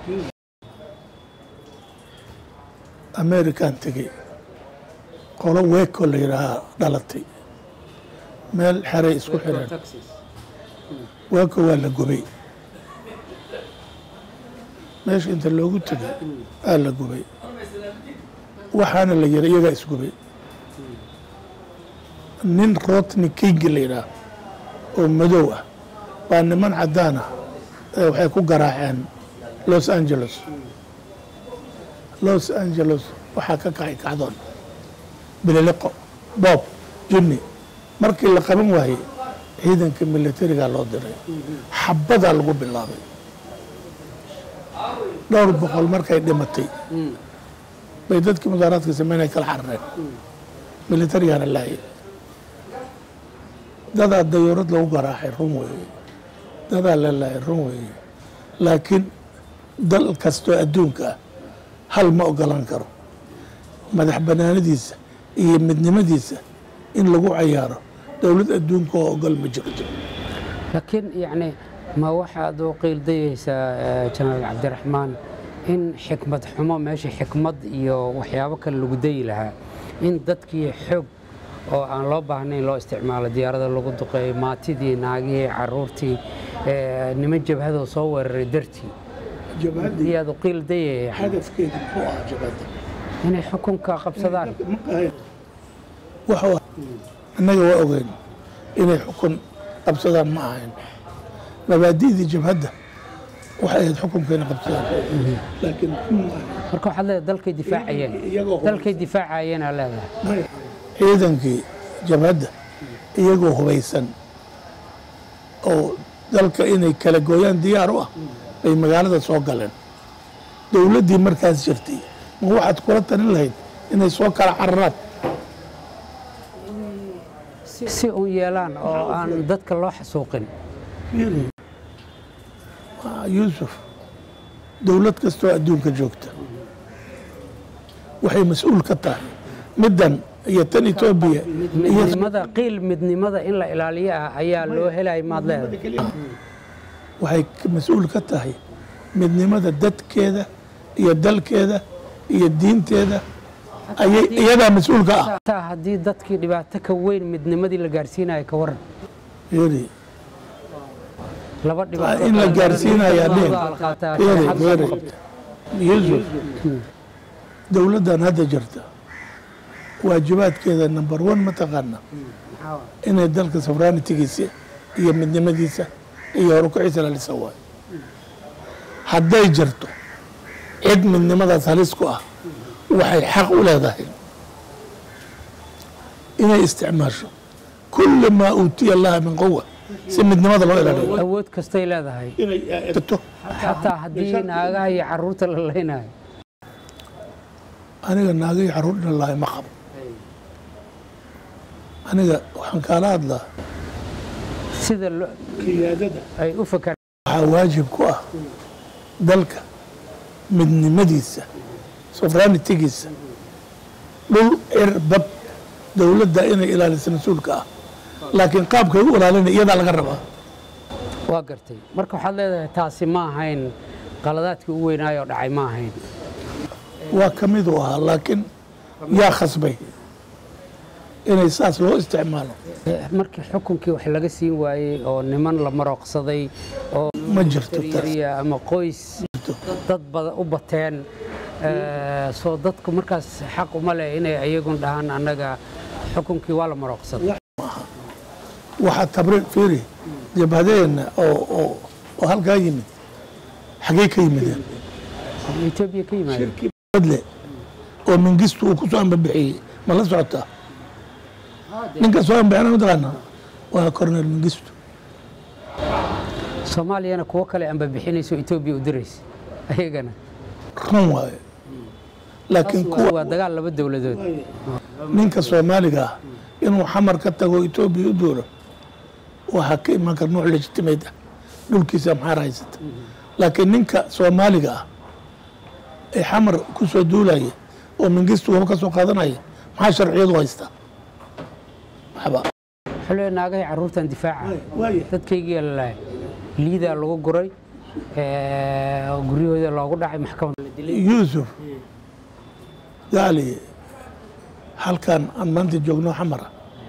amerikan tegey qolo weeko la yidhaahaa dhalatay meel xeray isku xireen weeko waa la gubay meesha inta loogu tegay aa la gubay waxaana la yidhi iyagaa isgubay nin rotni king la yidhaah oo madow ah baa niman caddaan ah ee waxay ku garaaceen los angeles los angeles waxaa ka kacay kacdoon bililiqo boob junni markii la qaban waayey ciidanka militariga loo diray xabadaa lagu bilaabay dhowr boqol markay dhimatay bay dadkii mudaaraadka sameynaya kala carareen militarigana laayay dadaa dayuurad lagu garaacay run weeye dadaa la laayay run weeye laakiin dal kastoo adduunka ah hal ma ogolan karo madax banaanadiisa iyo midnimadiisa in lagu cayaaro dowlad adduunka oo ogol ma jirto laakiin yacni ma waxaad u qiildayeysaa eh, jenaraal cabdiraxmaan in xikmad xumo meesha xikmad iyo waxyaabo kale lagu dayi lahaa in dadkii xoog oo aan loo baahnayn loo isticmaalo diyaarada lagu duqeeyo maatidii naagihii caruurtii eh, niman jabhadoo soo weeraray dartii iyaad u qiildayaya hadafkeedu muxuu ahaa jabadda inay xukunka qabsadaan wuxuu annaga waa ogeyn inay xukun qabsadaan ma ahayn mabaadi'dii jabhadda waxay ahayd xukunka inay qabsadaan laakiin xukun ma ahayn marka waxaad leedahay dalkay difaacayeen iyagoo dalkay difaacayeen aa leedahay ciidankii jabhadda iyagoo hubaysan oo dalka inay kala gooyaan diyaar u ah bay magaalada soo galeen dowladdii markaas jirtay ma waxaad kula talin lahayd inay soo kala cararaan si uun yeelaan oo aan dadka loo xasuuqin Waa yuusuf dowlad kastoo adduunka joogta waxay mas-uul ka tahay middan iyo tan etoobiya iyo midnimada qiil midnimada in la ilaaliyo ah ayaa loo helay maad leedahay waxay ka- mas-uul ka tahay midnimada dadkeeda iyo dalkeeda iyo diinteeda ayay iyadaa mas-uul ka ah taa haddii dadkii dhibaato ka weyn midnimadii la gaarsiinayo ka waran Fiiri, laba dhibaato in la gaarsiinayaa dhihin. Wada qaataa Fiiri, sharaxaad fiiri. soo qabta. yuusuf dowladdan hadda jirta waajibaadkeeda number one mataqaana inay dalka sovereignitigiisa iyo midnimadiisa iyo horukaciisa lalisa waayo hadday jirto cid midnimadaas halis ku ah waxay xaq u leedahay inay isticmaasho kulli maa uutiya laha min quwa si midnimada loo ilaaliyo awood kastay leedahay inay jirto xataa haddii naagaha iyo caruurta la leynayo aniga naagay caruur dhan lahay ma qabo aniga waxaan kaala hadlaa sida lo- qiyaadada ay u fakaraan waxaa waajib ku ah dalka midnimadiisa sofranitigiisa dhul cir bad dowladda inay ilaaliso mas-uulka ah laakiin qaabkay u ilaalina iyadaa laga rabaa waa gartay marka waxaad leedahay taasi ma ahayn qaladaadkii u weynaayoo dhacay ma ahayn waa ka mid u ahaa laakiin yaa khasbay inay saas loo isticmaalo Eh, markii xukunkii wax laga siin waayey oo niman la marooqsaday oo ma jirto taas yariya ama qoys dad badan u bateen eh, soo dadku markaas xaq uma leh inay ayagun dhahaan annaga xukunkii waa la marooqsaday waxaa tabriiq fiiri jabhadeenna oo oo oo halkaa yimid xaggee ka yimideen etoobiya ka yimaadeen badle oo mingistu uu ku soo ambabixiyey ma la socotaa ninka soo ambixina mataqaana waa cornel mingistu soomaaliyana kuwo kale anba bixinayso etoobiya u diraysa ayagana run waaye laakiin Waa- kuwa waa dagaal laba dowladood ninka soomaaliga ah inuu xamar ka tago etoobiya u duuro waxaa ka iman kara nuuc legitimate ah dhulkiisa maxaar haysata laakiin ninka soomaaliga ah ee xamar ku soo duulaya oo mingistu waba ka soo qaadanaya maxaa sharciyadu haystaa waxba wuxuu leeyahay naagahay carruurtan difaaca dadkaygiyaa la laayay liidaa lagu guray eh, guryahooda loogu dhacay maxkamad la dilay yuusuf gaali halkan aan maanta joogno xamara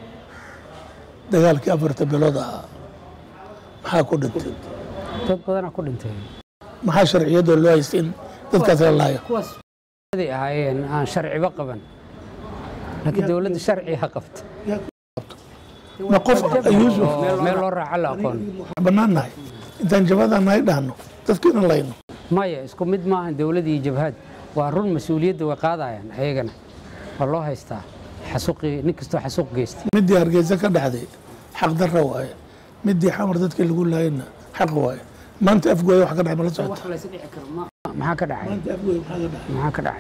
dagaalkii afarta bilood ahaa maxaa ku dhintay dad badanaa ku dhintay maxaa sharciyadoo loo haystay in dadkaas la laayo kuwaas ay ahaayeen aan sharciba qaban laakiin dowladda sharciga qabta ma qof yuusuf oo meel loo raaco la aqoon bannaan nahay intaan jabadaan nahay dhahno dadkiina layno maya isku mid maahan dowlad iyo jabhad waa run mas-uuliyadda way qaadayaan ayagana waa loo haystaa xasuuqii nin kastoo xasuuq geystay midii hargeysa ka dhexday xaq darra waaye midii xamar dadkii lagu laayana xaq waaye maanta afgooya wax ka dhacay ma la socota maxaa ka dhacay maanta afgooya maxaa ka dhacay maxaa ka dhacay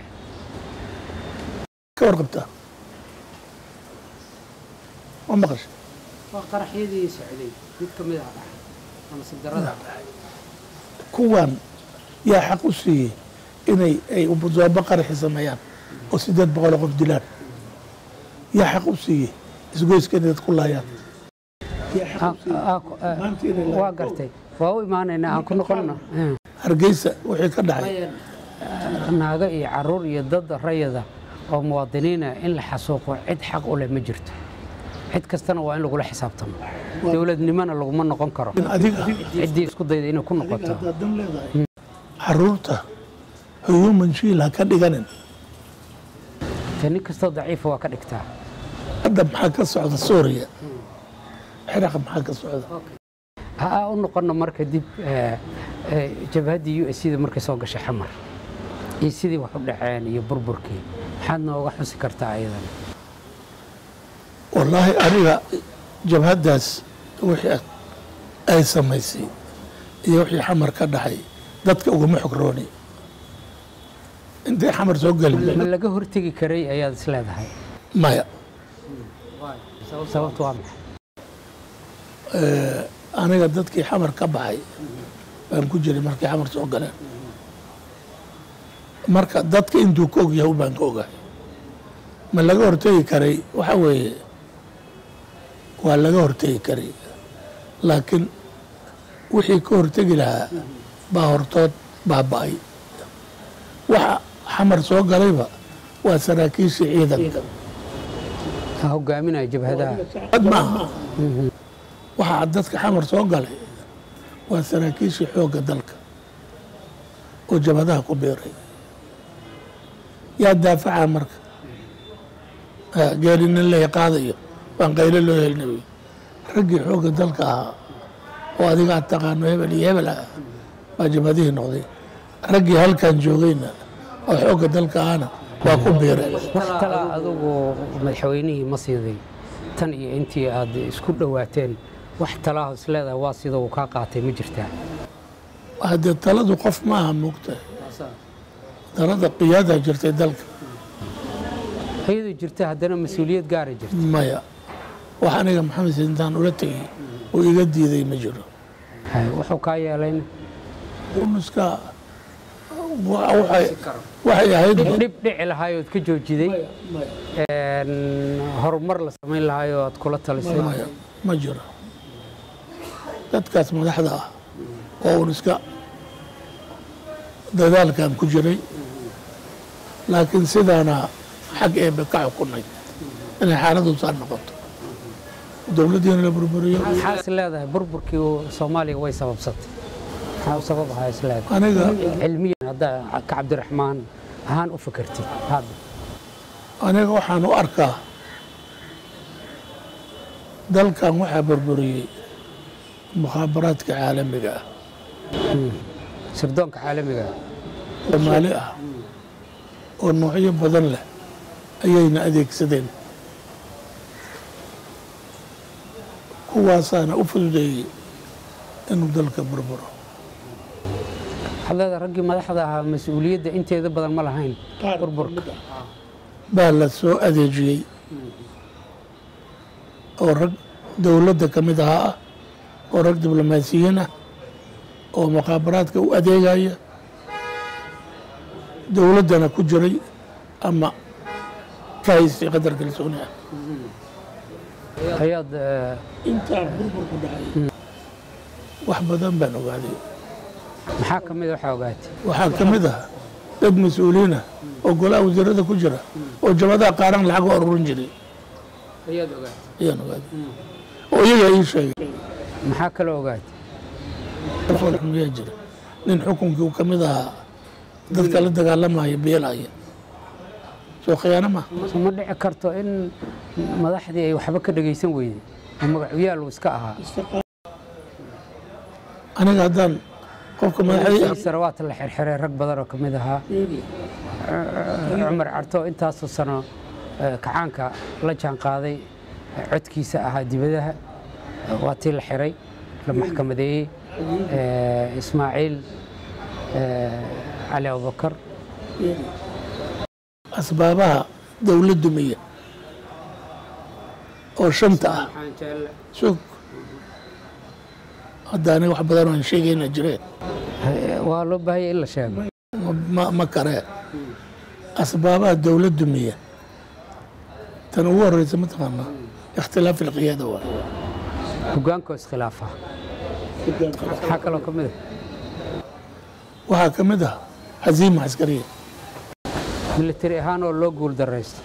ka warqabtaa ma maqashay waa qaraxyadii socday mid ka mid ah dhacay ama sadarada kuwan yaa xaq u siiyey inay ay ubudoobo qaraxi sameeyaan oo sideed boqoloo qof dilaan yaa xaq u siiyey isgoyska inay dad ku laayaan yaa xaq u siiyey maanta inay waa gartay waa u imaanaynaa aan ku noqonno hargeysa wixii ka dhacay naago iyo caruur iyo dad rayada oo muwaadiniina in la xasuuqo cid xaq u leh ma jirto cid kastana waa in lagula xisaabtamo dowladnimona laguma noqon karo in adiga ciddii isku dayda inay ku noqoto haddaad dan leedahay caruurta human shiil ha ka dhiganin te nin kastoo daciifa waa ka dhigtaa hadda maxaa ka socda suuriya xiraqa maxaa ka socda ha aa u noqono marka dib eh, eh, jabhaddii u s da markay soo gashay xamar iyo sidii wax u dhaceen iyo burburkii maxaad nooga xusi kartaa ayadana wallaahi aniga jabhaddaas wixii ay samaysay iyo wixii xamar ka dhaxay dadka ugama xogrooni intay xamar soo ma gelin laga hortegi karay ayaad is leedahay maya sababtu waa maxay aniga dadkii xamar ka baxay baan ku jiray markay xamar soo galeen marka dadka intuu ka ogyahay baan ka ogahay ma laga hortegi karay waxa weeye waa laga hortegi karay laakiin wixii ka hortegi lahaa baa hortood baaba'ay waxa xamar soo galayba waa saraakiishii ciidanka ha hogaaminaya jabhadaha cad maaha waxaa dadka xamar soo galay waa saraakiishii xoogga dalka oo jabhadaha ku biiray yaa daafaca marka Ah, geeri nin la qaadayo baan qaylo loo helinayo raggii xoogga dalka ahaa oo adiga aad taqaano hebel iyo hebel ah baa jabhadihii noqday raggii halkan joogayna oo xoogga dalka ahana waa ku biireen wax kala adugu madaxweynihii ma siiday tan iyo intii aad isku dhowaateen wax talaaho is leedahay waa sida uu kaa qaatay ma jirtaa haddee taladu qof maaha moogtahay talada qiyaada jirtay dalka iyadoo jirta haddana mas-uuliyad gaara jirta maya wax aniga maxamed sayid intaan ula tegay oo iga diiday ma jiro Hay, wuxuu kaa yeelayn unuska wa- waxay waxay ahayd dhib dhib dhici lahaayood ka joojiday een, horumar la samayn lahaayo aad kula talisay maya ma jiro dadkaas madaxda ah oo un iska dadaalkan ku jiray laakiin sidaana xag eebe ka xukunay inay xaaladu saa noqoto dowladdiina la burburiyo maxaa is leedahay burburkii soomaaliya way sababsatay maxaa u sabab ahaa is leedahay aniga cilmiyan haddaa ka cabdiraxmaan ahaan u fakartid hadda aniga waxaan u arkaa dalkan waxaa burburiyey mukhaabaraadka caalamiga ah sirdoonka caalamiga ah. soomaali ah oo noocyo badan leh ayayna adeegsadeen kuwaasaana u fududeeyey inuu dalka burburo waxaad leedahay raggii madaxda ahaa mas-uuliyadda inteeda badan ma lahayn burburka baa la soo adeejiyey oo rag dowladda ka mid ahaa ah oo rag diblomaasiyiin ah oo mukhaabaraadka u adeegaya dowladdana ku jiray ama ka haystay qadar kalsooni ah ayaad eh, intaan burburku dhacay wax badan baan ogaaday maxaa ka mid a waxaa ogaatay waxaa ka mid ah dad mas-uuliyiin ah oo golaha wasiirada ku jira oo jabadaha qaaran lacag u aruurin jiray ayaad ogaatay ayaan ogaaday oo iyaga ii sheegay maxaa kaloo ogaatay foolxumiyaa jira nin xukunkii uu ka mid ahaa dadka la dagaalamaya beelaya soo khiyaano ma so ma dhici karto in madaxdii ay waxba ka dhegaysan weyday oo magacyaal uu iska ahaa aniga haddaan qofka madaxdii sarawaata la xirxiray rag badan oo ka mid ahaa cumar carto intaasoo sano eh, kacaanka la jaan qaaday eh, codkiisa ahaa dibadaha eh, waa tii la xiray la maxkamadeeyey eh, ismaaciil eh, cali abubakar asbaabaha dowlad dumiya oo shanta ah sug hadda aniga wax badan aan sheegayna jireen Eh, waa loo baahanya in la sheego ma- ma- ma karee asbaabaha dowlad dumiya tan ugu horeysa mataqaanaa ikhtilaaf ilqiyaada waa hogaanka oo iskhilaafa maxaa kaloo ka mid a waxaa ka mid ah haziima caskariya militari ahaan oo loo guul daraysto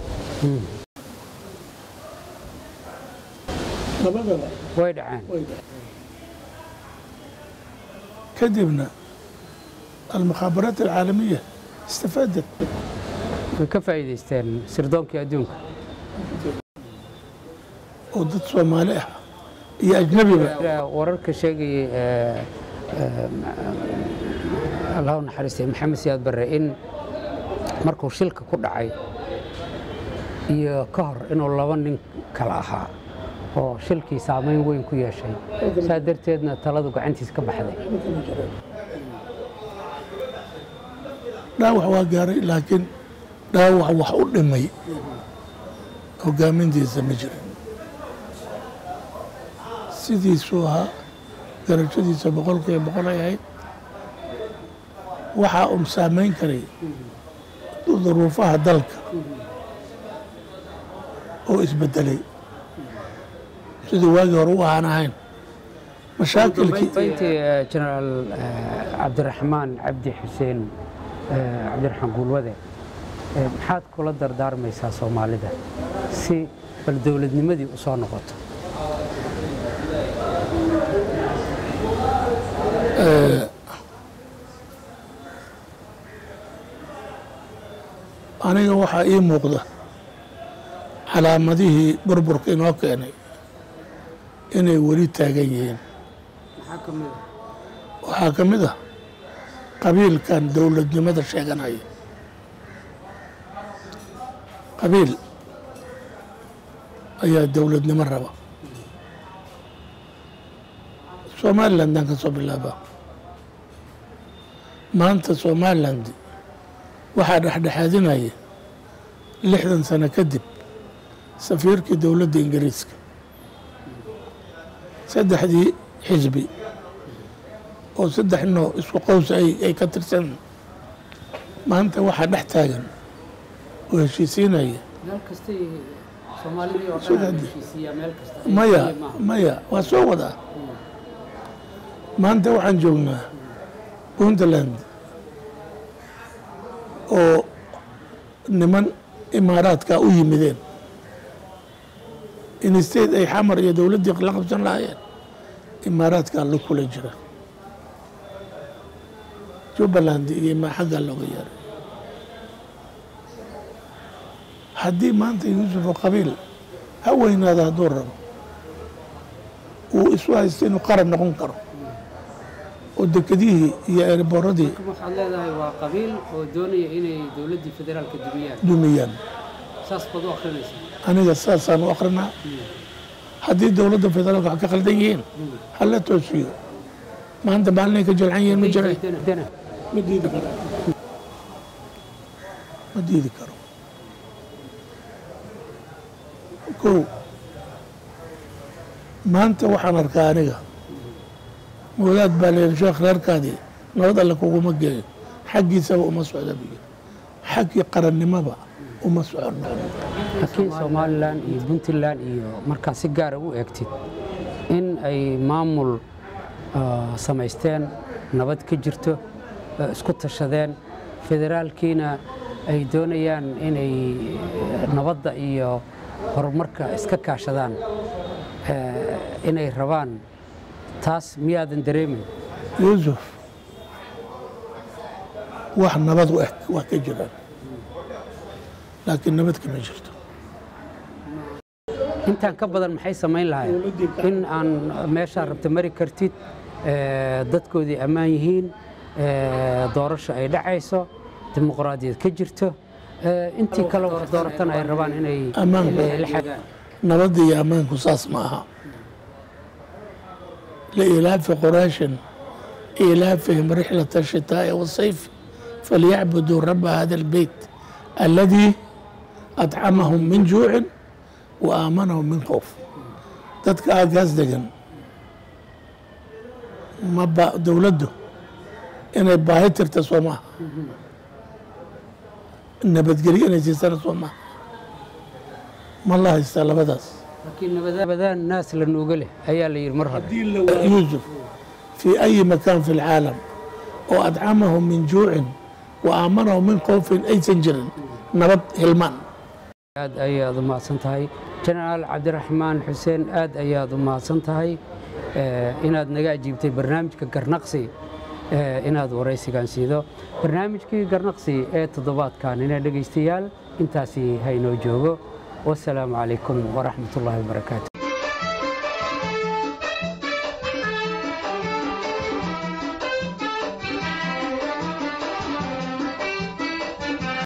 way dhaceen kadibna almukhaabaraat alcaalamiya istafaadat way ka faa'iidaysteen sirdoonkii adduunka oo dad soomaali ah iyo ajnabiba wararka sheegayay eh, eh, allah u naxariistay maxamed siyaad barre in markuu shilka ku dhacay iyo ka hor inuu laba nin kala ahaa oo shilkii saamayn weyn ku yeeshay saa darteedna taladu gacantiisa ka baxday dhaawac waa gaaray laakiin dhaawac wax u dhimay hogaamintiisa ma jirin sidiisuu ahaa garashadiisa boqolkiiba boqol ay ahayd waxaa un saamayn karay duruufaha dalka oo isbedelay sidii waagii hore u ahaan ahayn mashaakilkii intii jenaraal cabdiraxmaan cabdi xuseen eh, cabdiraxmaan guulwade eh, maxaad kula dardaarmaysaa soomaalida si bal dowladnimadii u soo noqoto aniga waxaa ii muuqda calaamadihii burburka inoo keenay inay weli taagan yihiin waxaa ka mid ah qabiilkan dowladnimada sheeganaya qabiil ayaa dowladnimo raba somalilandaan ka soo bilaaba maanta somaliland waxaa dhexdhexaadinaya lixdan sano kadib safiirkii dowladda ingiriiska saddexdii xisbi oo saddex noo isku qows ay ay ka tirsan maanta waxaa dhex taagan oo heshiisiinaya meel kastay soomaalidii oo Sida dhan hadda. heshiisiiyaa meel kasta maya Keliya maaha. maya waa soo wadaa maanta waxaan joognaa puntland oo niman imaaraadka u yimideen in state ay xamar iyo dowladdii la qabsan lahaayeen imaaraadkaa la kula jira jubbaland iyo ma xaggaa looga yeeray haddii maanta yuusuf oo qabiil ha weynaada hadduu rabo uu isu haysto inuu qaran noqon karo oo dekedihii iyo eeriboradii Marka waxaad leedahay waa qabiil oo doonaya inay dowladdii federaalka dumiyaan dumiyaan saas baad u akrinaysaa aniga saasaan u akrinaa haddii dowladda federaalka wax ka khaldan yihiin hala toosiyo maanta maalinay ka jalcan yihiin ma jiray Dana. ma diidi karo ma diidi karo kow maanta waxaan arkaa aniga wadaad baa layidhi sheekh reerkaadii nabad alle kuguma geeyo xaggiisaba uma socda buu yidhi xaggii qarannimaba uma soconno laakiin somalilan iyo puntland iyo markaad si gaara u eegtid in ay maamul ah, samaysteen nabad ka jirto ah, isku tashadeen federaalkiina ay doonayaan inay eh, nabadda iyo horumarka iska kaashadaan eh, inay rabaan taas miyaadan dareemin yuusuf wax nabad u eg waa ka jiraan laakiin nabad kama jirto intaan ka badan maxay samayn lahayn in aan meeshaa rabta mari kartid eh, dadkoodii ammaan yihiin eh, doorasho ay dhacayso dimuqraadiyad ka jirto eh, intii kale wax dooratana ay rabaan inay Ammaanka. eh, la xagaan nabadda iyo ammaanku saas ma aha liilaafi quraashin iilaafihim rixlata ashitaa'i wasayf falyacbuduu raba hada albeyt alladii adcamahum min juucin wa aamanahum min khowf dadka aagaas degan ma ba dowladdu inay baahi tirta soo maaha nabadgelyo inay siisana soo maaha ma la haystaa labadaas laakiin nabadaan naas la nuuga leh ayaa la yidhi mar hore يوسف في أي مكان في العالم وأدعمهم من جوع وآمنهم من خوف أي سنجر نبض هلمان aad ayaad u mahadsan tahay jenaraal cabdiraxmaan xuseen aad ayaad u mahadsan tahay eh, inaad naga ajiibtay barnaamijka garnaqsi eh, inaad waraysigan siido barnaamijkii garnaqsi ee toddobaadkan ina dhegaystayaal intaasi haynoo joogo wasalaamu calaykum waraxmatullaahi wabarakaatu